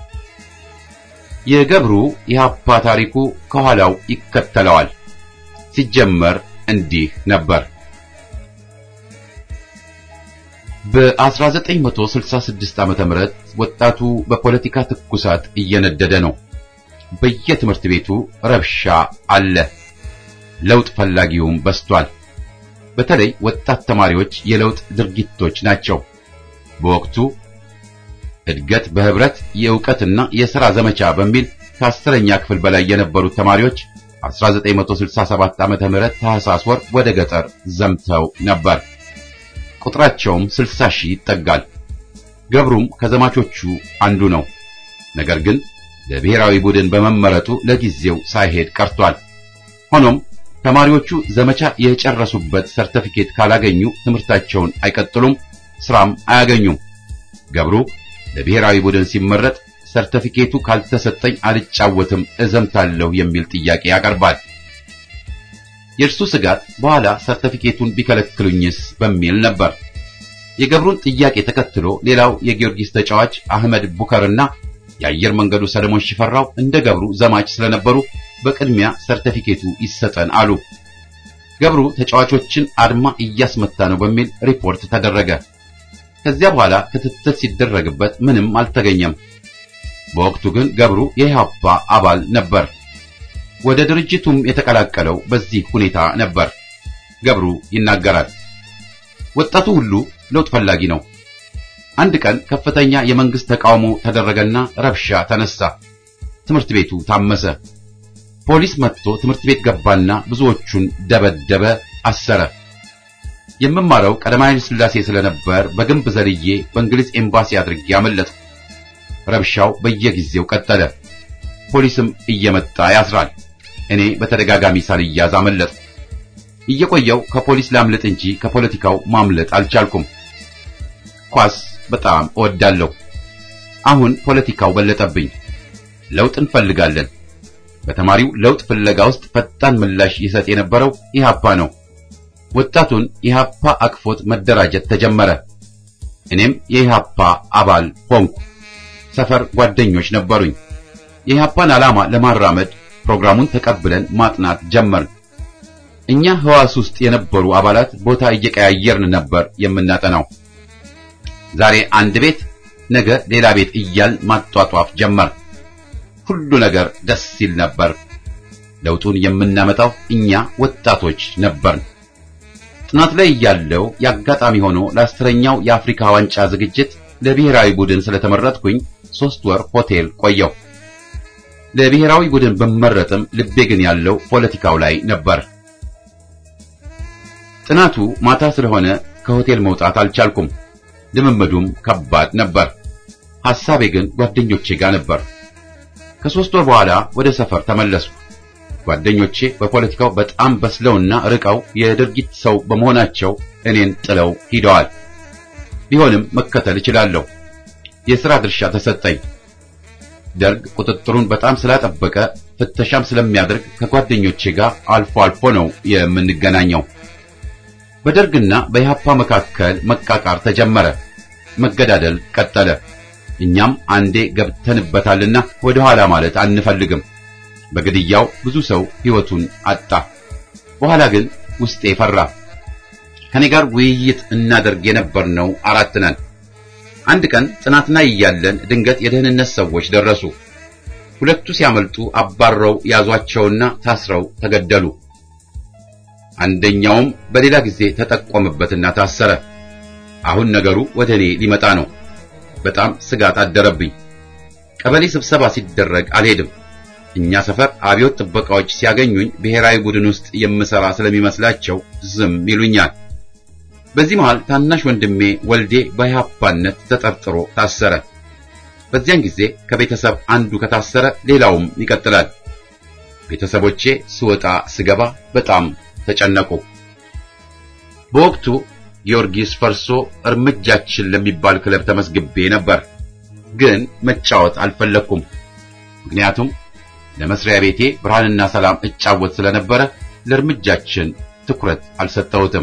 የገብሩ የሀፓ ታሪኩ ከኋላው ይከተለዋል። ሲጀመር እንዲህ ነበር። በ1966 ዓመተ ምህረት ወጣቱ በፖለቲካ ትኩሳት እየነደደ ነው። በየትምህርት ቤቱ ረብሻ አለ። ለውጥ ፈላጊውም በስቷል። በተለይ ወጣት ተማሪዎች የለውጥ ድርጊቶች ናቸው። በወቅቱ እድገት በህብረት የእውቀትና የሥራ ዘመቻ በሚል ከአስረኛ ክፍል በላይ የነበሩት ተማሪዎች 1967 ዓመተ ምህረት ታህሳስ ወር ወደ ገጠር ዘምተው ነበር። ቁጥራቸውም 60 ሺህ ይጠጋል። ገብሩም ከዘማቾቹ አንዱ ነው። ነገር ግን ለብሔራዊ ቡድን በመመረጡ ለጊዜው ሳይሄድ ቀርቷል። ሆኖም ተማሪዎቹ ዘመቻ የጨረሱበት ሰርተፊኬት ካላገኙ ትምህርታቸውን አይቀጥሉም፣ ስራም አያገኙም። ገብሩ ለብሔራዊ ቡድን ሲመረጥ ሰርተፊኬቱ ካልተሰጠኝ አልጫወትም፣ እዘምታለሁ የሚል ጥያቄ ያቀርባል። የእርሱ ስጋት በኋላ ሰርተፊኬቱን ቢከለክሉኝስ በሚል ነበር። የገብሩን ጥያቄ ተከትሎ ሌላው የጊዮርጊስ ተጫዋች አህመድ ቡከርና የአየር መንገዱ ሰለሞን ሽፈራው እንደ ገብሩ ዘማች ስለነበሩ በቅድሚያ ሰርተፊኬቱ ይሰጠን አሉ። ገብሩ ተጫዋቾችን አድማ እያስመታ ነው በሚል ሪፖርት ተደረገ። ከዚያ በኋላ ክትትል ሲደረግበት ምንም አልተገኘም። በወቅቱ ግን ገብሩ የኢህአፓ አባል ነበር። ወደ ድርጅቱም የተቀላቀለው በዚህ ሁኔታ ነበር። ገብሩ ይናገራል። ወጣቱ ሁሉ ለውጥ ፈላጊ ነው። አንድ ቀን ከፍተኛ የመንግስት ተቃውሞ ተደረገና ረብሻ ተነሳ። ትምህርት ቤቱ ታመሰ። ፖሊስ መጥቶ ትምህርት ቤት ገባና ብዙዎቹን ደበደበ፣ አሰረ። የምማረው ቀዳማዊ ኃይለ ሥላሴ ስለነበር በግንብ ዘልዬ በእንግሊዝ ኤምባሲ አድርጌ አመለጥኩ። ረብሻው በየጊዜው ቀጠለ። ፖሊስም እየመጣ ያስራል። እኔ በተደጋጋሚ ሳልያዝ አመለጥኩ። እየቆየው ከፖሊስ ላምልጥ እንጂ ከፖለቲካው ማምለጥ አልቻልኩም። ኳስ በጣም እወዳለሁ። አሁን ፖለቲካው በለጠብኝ። ለውጥ እንፈልጋለን። በተማሪው ለውጥ ፍለጋ ውስጥ ፈጣን ምላሽ ይሰጥ የነበረው ኢህአፓ ነው። ወጣቱን ኢህአፓ አቅፎት መደራጀት ተጀመረ። እኔም የኢህአፓ አባል ሆንኩ። ሰፈር ጓደኞች ነበሩኝ። የኢህአፓን ዓላማ ለማራመድ ፕሮግራሙን ተቀብለን ማጥናት ጀመርን። እኛ ህዋስ ውስጥ የነበሩ አባላት ቦታ እየቀያየርን ነበር የምናጠናው። ዛሬ አንድ ቤት፣ ነገ ሌላ ቤት እያል ማጧጧፍ ጀመር። ሁሉ ነገር ደስ ሲል ነበር። ለውጡን የምናመጣው እኛ ወጣቶች ነበርን። ጥናት ላይ እያለው የአጋጣሚ ሆኖ ለአስረኛው የአፍሪካ ዋንጫ ዝግጅት ለብሔራዊ ቡድን ስለተመረጥኩኝ ሶስት ወር ሆቴል ቆየው። ለብሔራዊ ቡድን ብመረጥም ልቤ ግን ያለው ፖለቲካው ላይ ነበር። ጥናቱ ማታ ስለሆነ ከሆቴል መውጣት አልቻልኩም። ልምምዱም ከባድ ነበር። ሐሳቤ ግን ጓደኞቼ ጋር ነበር። ከሶስት ወር በኋላ ወደ ሰፈር ተመለስኩ። ጓደኞቼ በፖለቲካው በጣም በስለውና ርቀው የድርጊት ሰው በመሆናቸው እኔን ጥለው ሂደዋል። ቢሆንም መከተል እችላለሁ። የሥራ ድርሻ ተሰጠኝ። ደርግ ቁጥጥሩን በጣም ስላጠበቀ ፍተሻም ስለሚያደርግ ከጓደኞቼ ጋር አልፎ አልፎ ነው የምንገናኘው። በደርግና በኢህአፓ መካከል መቃቃር ተጀመረ። መገዳደል ቀጠለ። እኛም አንዴ ገብተንበታልና ወደ ኋላ ማለት አንፈልግም። በግድያው ብዙ ሰው ሕይወቱን አጣ። በኋላ ግን ውስጤ ፈራ። ከኔ ጋር ውይይት እናደርግ የነበርነው አራት ነን። አንድ ቀን ጥናት ላይ እያለን ድንገት የደህንነት ሰዎች ደረሱ። ሁለቱ ሲያመልጡ አባረው ያዟቸውና ታስረው ተገደሉ። አንደኛውም በሌላ ጊዜ ተጠቆመበትና ታሰረ። አሁን ነገሩ ወደ እኔ ሊመጣ ነው። በጣም ስጋት አደረብኝ። ቀበሌ ስብሰባ ሲደረግ አልሄድም። እኛ ሰፈር አብዮት ጥበቃዎች ሲያገኙኝ ብሔራዊ ቡድን ውስጥ የምሰራ ስለሚመስላቸው ዝም ይሉኛል። በዚህ መሃል ታናሽ ወንድሜ ወልዴ በኢህአፓነት ተጠርጥሮ ታሰረ። በዚያን ጊዜ ከቤተሰብ አንዱ ከታሰረ ሌላውም ይቀጥላል። ቤተሰቦቼ ስወጣ ስገባ በጣም ተጨነቁ። በወቅቱ ጊዮርጊስ ፈርሶ እርምጃችን ለሚባል ክለብ ተመስግቤ ነበር፣ ግን መጫወት አልፈለኩም። ምክንያቱም ለመስሪያ ቤቴ ብርሃንና ሰላም እጫወት ስለነበረ ለእርምጃችን ትኩረት አልሰጠሁትም።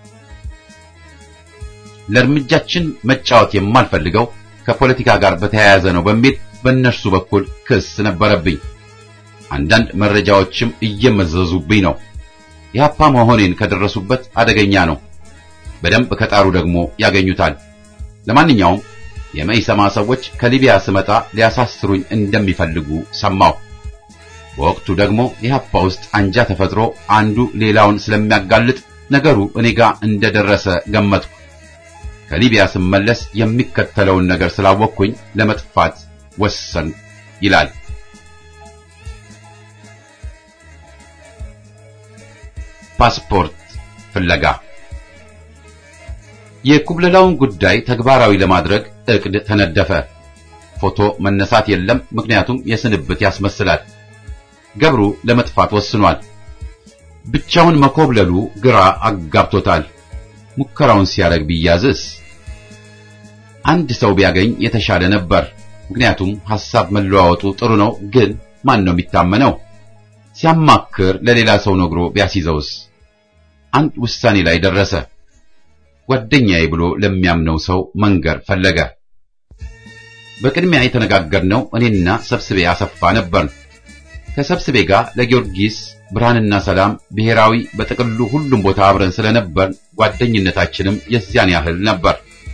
ለእርምጃችን መጫወት የማልፈልገው ከፖለቲካ ጋር በተያያዘ ነው በሚል በእነርሱ በኩል ክስ ነበረብኝ። አንዳንድ መረጃዎችም እየመዘዙብኝ ነው። የሀፓ መሆኔን ከደረሱበት አደገኛ ነው። በደንብ ከጣሩ ደግሞ ያገኙታል። ለማንኛውም የመኢሰማ ሰዎች ከሊቢያ ስመጣ ሊያሳስሩኝ እንደሚፈልጉ ሰማሁ። በወቅቱ ደግሞ የሀፓ ውስጥ አንጃ ተፈጥሮ አንዱ ሌላውን ስለሚያጋልጥ ነገሩ እኔ ጋር እንደደረሰ ገመትኩ። ከሊቢያ ስመለስ የሚከተለውን ነገር ስላወቅኩኝ ለመጥፋት ወሰን ይላል። ፓስፖርት ፍለጋ የኩብለላውን ጉዳይ ተግባራዊ ለማድረግ እቅድ ተነደፈ። ፎቶ መነሳት የለም፣ ምክንያቱም የስንብት ያስመስላል። ገብሩ ለመጥፋት ወስኗል። ብቻውን መኮብለሉ ግራ አጋብቶታል። ሙከራውን ሲያደርግ ቢያዝስ? አንድ ሰው ቢያገኝ የተሻለ ነበር። ምክንያቱም ሐሳብ መለዋወጡ ጥሩ ነው፣ ግን ማን ነው የሚታመነው? ሲያማክር ለሌላ ሰው ነግሮ ቢያስይዘውስ? አንድ ውሳኔ ላይ ደረሰ። ጓደኛዬ ብሎ ለሚያምነው ሰው መንገር ፈለገ። በቅድሚያ የተነጋገርነው እኔና ሰብስቤ አሰፋ ነበር። ከሰብስቤ ጋር ለጊዮርጊስ ብርሃንና ሰላም ብሔራዊ በጥቅሉ ሁሉም ቦታ አብረን ስለነበር ጓደኝነታችንም የዚያን ያህል ነበር።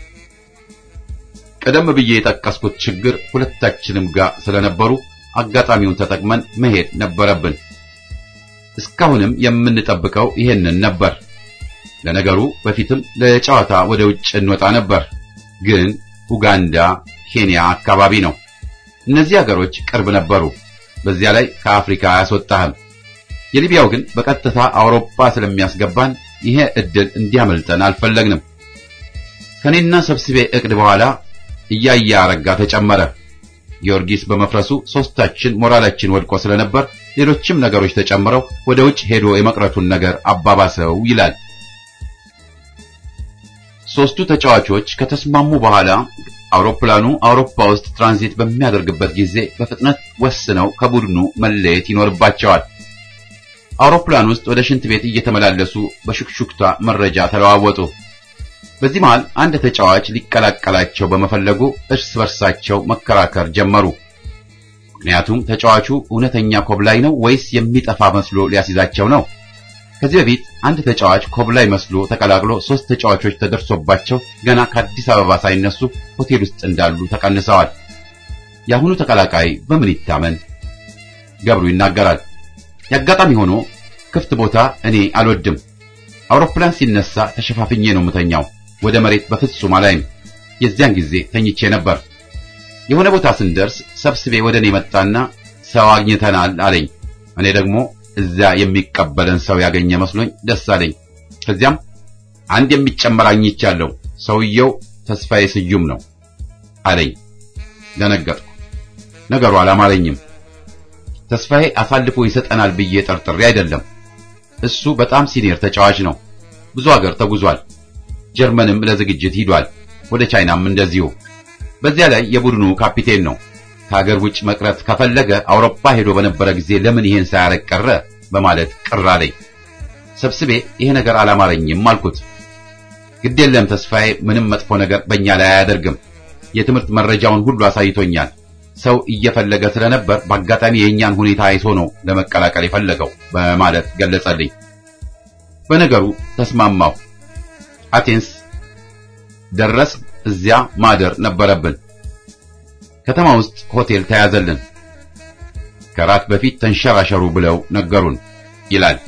ቀደም ብዬ የጠቀስኩት ችግር ሁለታችንም ጋር ስለነበሩ አጋጣሚውን ተጠቅመን መሄድ ነበረብን። እስካሁንም የምንጠብቀው ይሄንን ነበር። ለነገሩ በፊትም ለጨዋታ ወደ ውጭ እንወጣ ነበር፣ ግን ኡጋንዳ፣ ኬንያ አካባቢ ነው። እነዚህ ሀገሮች ቅርብ ነበሩ። በዚያ ላይ ከአፍሪካ አያስወጣህም። የሊቢያው ግን በቀጥታ አውሮፓ ስለሚያስገባን ይሄ እድል እንዲያመልጠን አልፈለግንም። ከኔና ሰብስቤ እቅድ በኋላ እያያ አረጋ ተጨመረ። ጊዮርጊስ በመፍረሱ ሶስታችን ሞራላችን ወድቆ ስለነበር ሌሎችም ነገሮች ተጨምረው ወደ ውጭ ሄዶ የመቅረቱን ነገር አባባሰው ይላል። ሶስቱ ተጫዋቾች ከተስማሙ በኋላ አውሮፕላኑ አውሮፓ ውስጥ ትራንዚት በሚያደርግበት ጊዜ በፍጥነት ወስነው ከቡድኑ መለየት ይኖርባቸዋል። አውሮፕላን ውስጥ ወደ ሽንት ቤት እየተመላለሱ በሹክሹክታ መረጃ ተለዋወጡ። በዚህ መሃል አንድ ተጫዋች ሊቀላቀላቸው በመፈለጉ እርስ በርሳቸው መከራከር ጀመሩ። ምክንያቱም ተጫዋቹ እውነተኛ ኮብላይ ነው ወይስ የሚጠፋ መስሎ ሊያስይዛቸው ነው? ከዚህ በፊት አንድ ተጫዋች ኮብላይ መስሎ ተቀላቅሎ ሶስት ተጫዋቾች ተደርሶባቸው ገና ከአዲስ አበባ ሳይነሱ ሆቴል ውስጥ እንዳሉ ተቀንሰዋል። የአሁኑ ተቀላቃይ በምን ይታመን? ገብሩ ይናገራል። የአጋጣሚ ሆኖ ክፍት ቦታ እኔ አልወድም። አውሮፕላን ሲነሳ ተሸፋፍኜ ነው የምተኛው። ወደ መሬት በፍጹም አላይም። የዚያን ጊዜ ተኝቼ ነበር። የሆነ ቦታ ስንደርስ ሰብስቤ ወደ እኔ መጣና ሰው አግኝተናል አለኝ። እኔ ደግሞ እዚያ የሚቀበለን ሰው ያገኘ መስሎኝ ደስ አለኝ። ከዚያም አንድ የሚጨመር አግኝቻለሁ፣ ሰውየው ተስፋዬ ስዩም ነው አለኝ። ደነገጥኩ። ነገሩ አላማረኝም። ተስፋዬ አሳልፎ ይሰጠናል ብዬ ጠርጥሬ አይደለም። እሱ በጣም ሲኒየር ተጫዋች ነው። ብዙ ሀገር ተጉዟል። ጀርመንም ለዝግጅት ሂዷል። ወደ ቻይናም እንደዚሁ። በዚያ ላይ የቡድኑ ካፒቴን ነው። ከሀገር ውጭ መቅረት ከፈለገ አውሮፓ ሄዶ በነበረ ጊዜ ለምን ይሄን ሳያረግ ቀረ በማለት ቅር አለኝ። ሰብስቤ ይሄ ነገር አላማረኝም አልኩት። ግድ የለም ተስፋዬ ምንም መጥፎ ነገር በእኛ ላይ አያደርግም። የትምህርት መረጃውን ሁሉ አሳይቶኛል። ሰው እየፈለገ ስለነበር በአጋጣሚ የእኛን ሁኔታ አይቶ ነው ለመቀላቀል የፈለገው በማለት ገለጸልኝ። በነገሩ ተስማማሁ። አቴንስ ደረስ። እዚያ ማደር ነበረብን። ከተማ ውስጥ ሆቴል ተያዘልን። ከራት በፊት ተንሸራሸሩ ብለው ነገሩን ይላል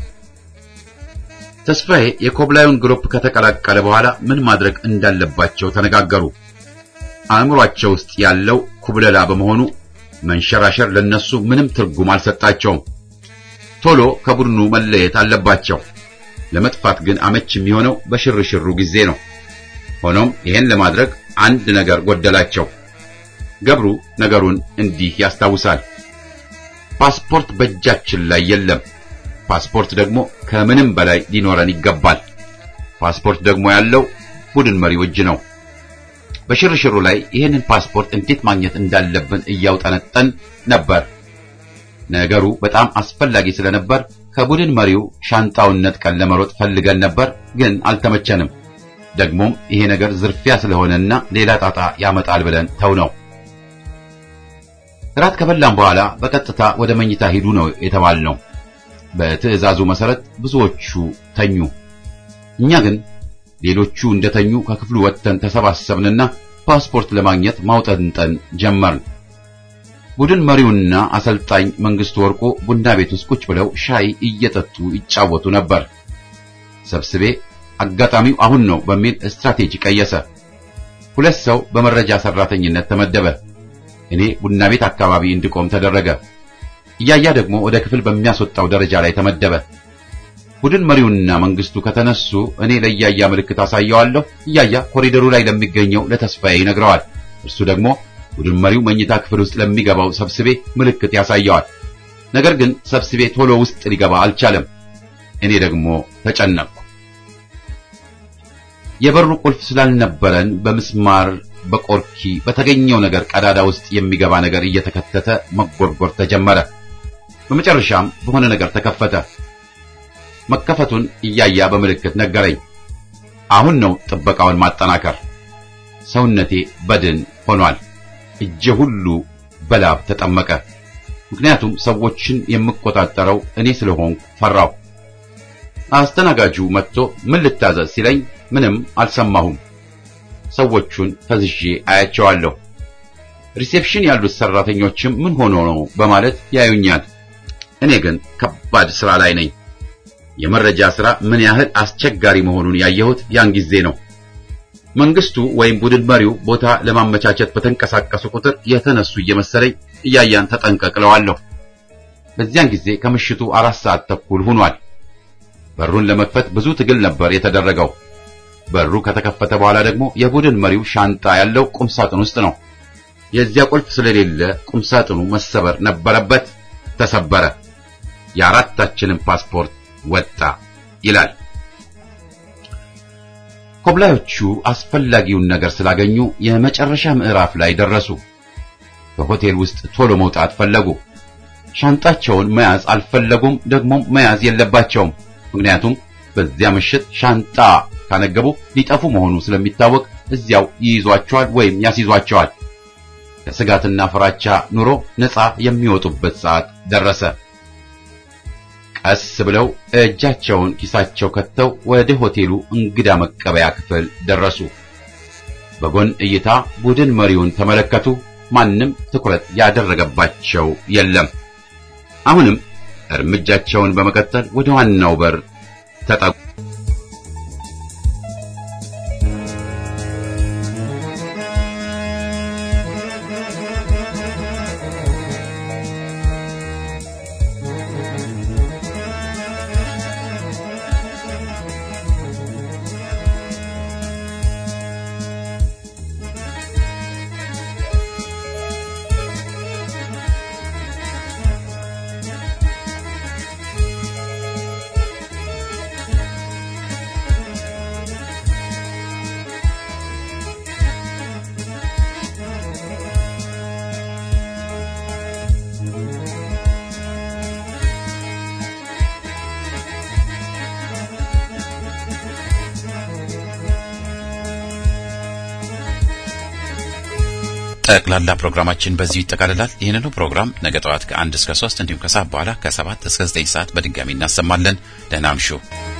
ተስፋዬ። የኮብላዩን ግሩፕ ከተቀላቀለ በኋላ ምን ማድረግ እንዳለባቸው ተነጋገሩ። አእምሯቸው ውስጥ ያለው ኩብለላ በመሆኑ መንሸራሸር ለነሱ ምንም ትርጉም አልሰጣቸውም። ቶሎ ከቡድኑ መለየት አለባቸው። ለመጥፋት ግን አመች የሚሆነው በሽርሽሩ ጊዜ ነው። ሆኖም ይሄን ለማድረግ አንድ ነገር ጎደላቸው። ገብሩ ነገሩን እንዲህ ያስታውሳል። ፓስፖርት በእጃችን ላይ የለም። ፓስፖርት ደግሞ ከምንም በላይ ሊኖረን ይገባል። ፓስፖርት ደግሞ ያለው ቡድን መሪው እጅ ነው። በሽርሽሩ ላይ ይህንን ፓስፖርት እንዴት ማግኘት እንዳለብን እያውጠነጠን ነበር። ነገሩ በጣም አስፈላጊ ስለነበር ከቡድን መሪው ሻንጣውን ነጥቀን ለመሮጥ ፈልገን ነበር፣ ግን አልተመቸንም። ደግሞም ይሄ ነገር ዝርፊያ ስለሆነና ሌላ ጣጣ ያመጣል ብለን ተው ነው። እራት ከበላን በኋላ በቀጥታ ወደ መኝታ ሂዱ ነው የተባልነው። በትዕዛዙ መሰረት ብዙዎቹ ተኙ። እኛ ግን ሌሎቹ እንደተኙ ከክፍሉ ወጥተን ተሰባሰብንና ፓስፖርት ለማግኘት ማውጠንጠን ጀመርን። ቡድን መሪውና አሰልጣኝ መንግስቱ ወርቁ ቡና ቤት ውስጥ ቁጭ ብለው ሻይ እየጠጡ ይጫወቱ ነበር። ሰብስቤ አጋጣሚው አሁን ነው በሚል ስትራቴጂ ቀየሰ። ሁለት ሰው በመረጃ ሰራተኝነት ተመደበ። እኔ ቡና ቤት አካባቢ እንድቆም ተደረገ። እያያ ደግሞ ወደ ክፍል በሚያስወጣው ደረጃ ላይ ተመደበ። ቡድን መሪውና መንግስቱ ከተነሱ እኔ ለእያያ ምልክት አሳየዋለሁ። እያያ ኮሪደሩ ላይ ለሚገኘው ለተስፋዬ ይነግረዋል። እርሱ ደግሞ ቡድን መሪው መኝታ ክፍል ውስጥ ለሚገባው ሰብስቤ ምልክት ያሳየዋል። ነገር ግን ሰብስቤ ቶሎ ውስጥ ሊገባ አልቻለም። እኔ ደግሞ ተጨነቅኩ። የበሩ ቁልፍ ስላልነበረን በምስማር በቆርኪ በተገኘው ነገር ቀዳዳ ውስጥ የሚገባ ነገር እየተከተተ መጎርጎር ተጀመረ። በመጨረሻም በሆነ ነገር ተከፈተ። መከፈቱን እያያ በምልክት ነገረኝ። አሁን ነው ጥበቃውን ማጠናከር። ሰውነቴ በድን ሆኗል። እጄ ሁሉ በላብ ተጠመቀ። ምክንያቱም ሰዎችን የምቆጣጠረው እኔ ስለሆንኩ ፈራሁ። አስተናጋጁ መጥቶ ምን ልታዘዝ ሲለኝ ምንም አልሰማሁም። ሰዎቹን ፈዝዤ አያቸዋለሁ። ሪሴፕሽን ያሉት ሰራተኞችም ምን ሆኖ ነው በማለት ያዩኛል። እኔ ግን ከባድ ስራ ላይ ነኝ። የመረጃ ሥራ ምን ያህል አስቸጋሪ መሆኑን ያየሁት ያን ጊዜ ነው። መንግስቱ ወይም ቡድን መሪው ቦታ ለማመቻቸት በተንቀሳቀሱ ቁጥር የተነሱ እየመሰለኝ እያያን ተጠንቀቅለዋለሁ። በዚያን ጊዜ ከምሽቱ አራት ሰዓት ተኩል ሆኗል። በሩን ለመክፈት ብዙ ትግል ነበር የተደረገው። በሩ ከተከፈተ በኋላ ደግሞ የቡድን መሪው ሻንጣ ያለው ቁም ሳጥን ውስጥ ነው። የዚያ ቁልፍ ስለሌለ ቁም ሳጥኑ መሰበር ነበረበት። ተሰበረ። የአራታችንን ፓስፖርት ወጣ ይላል። ኮብላዮቹ አስፈላጊውን ነገር ስላገኙ የመጨረሻ ምዕራፍ ላይ ደረሱ። ከሆቴል ውስጥ ቶሎ መውጣት ፈለጉ። ሻንጣቸውን መያዝ አልፈለጉም፣ ደግሞም መያዝ የለባቸውም። ምክንያቱም በዚያ ምሽት ሻንጣ ካነገቡ ሊጠፉ መሆኑ ስለሚታወቅ እዚያው ይይዟቸዋል ወይም ያስይዟቸዋል። ከስጋትና ፍራቻ ኑሮ ነፃ የሚወጡበት ሰዓት ደረሰ። ቀስ ብለው እጃቸውን ኪሳቸው ከተው ወደ ሆቴሉ እንግዳ መቀበያ ክፍል ደረሱ። በጎን እይታ ቡድን መሪውን ተመለከቱ። ማንም ትኩረት ያደረገባቸው የለም። አሁንም እርምጃቸውን በመቀጠል ወደ ዋናው በር ተጠጉ። ጠቅላላ ፕሮግራማችን በዚሁ ይጠቃልላል። ይህንኑ ፕሮግራም ነገ ጠዋት ከአንድ እስከ ሶስት እንዲሁም ከሰዓት በኋላ ከሰባት እስከ ዘጠኝ ሰዓት በድጋሚ እናሰማለን። ደህና እምሹ።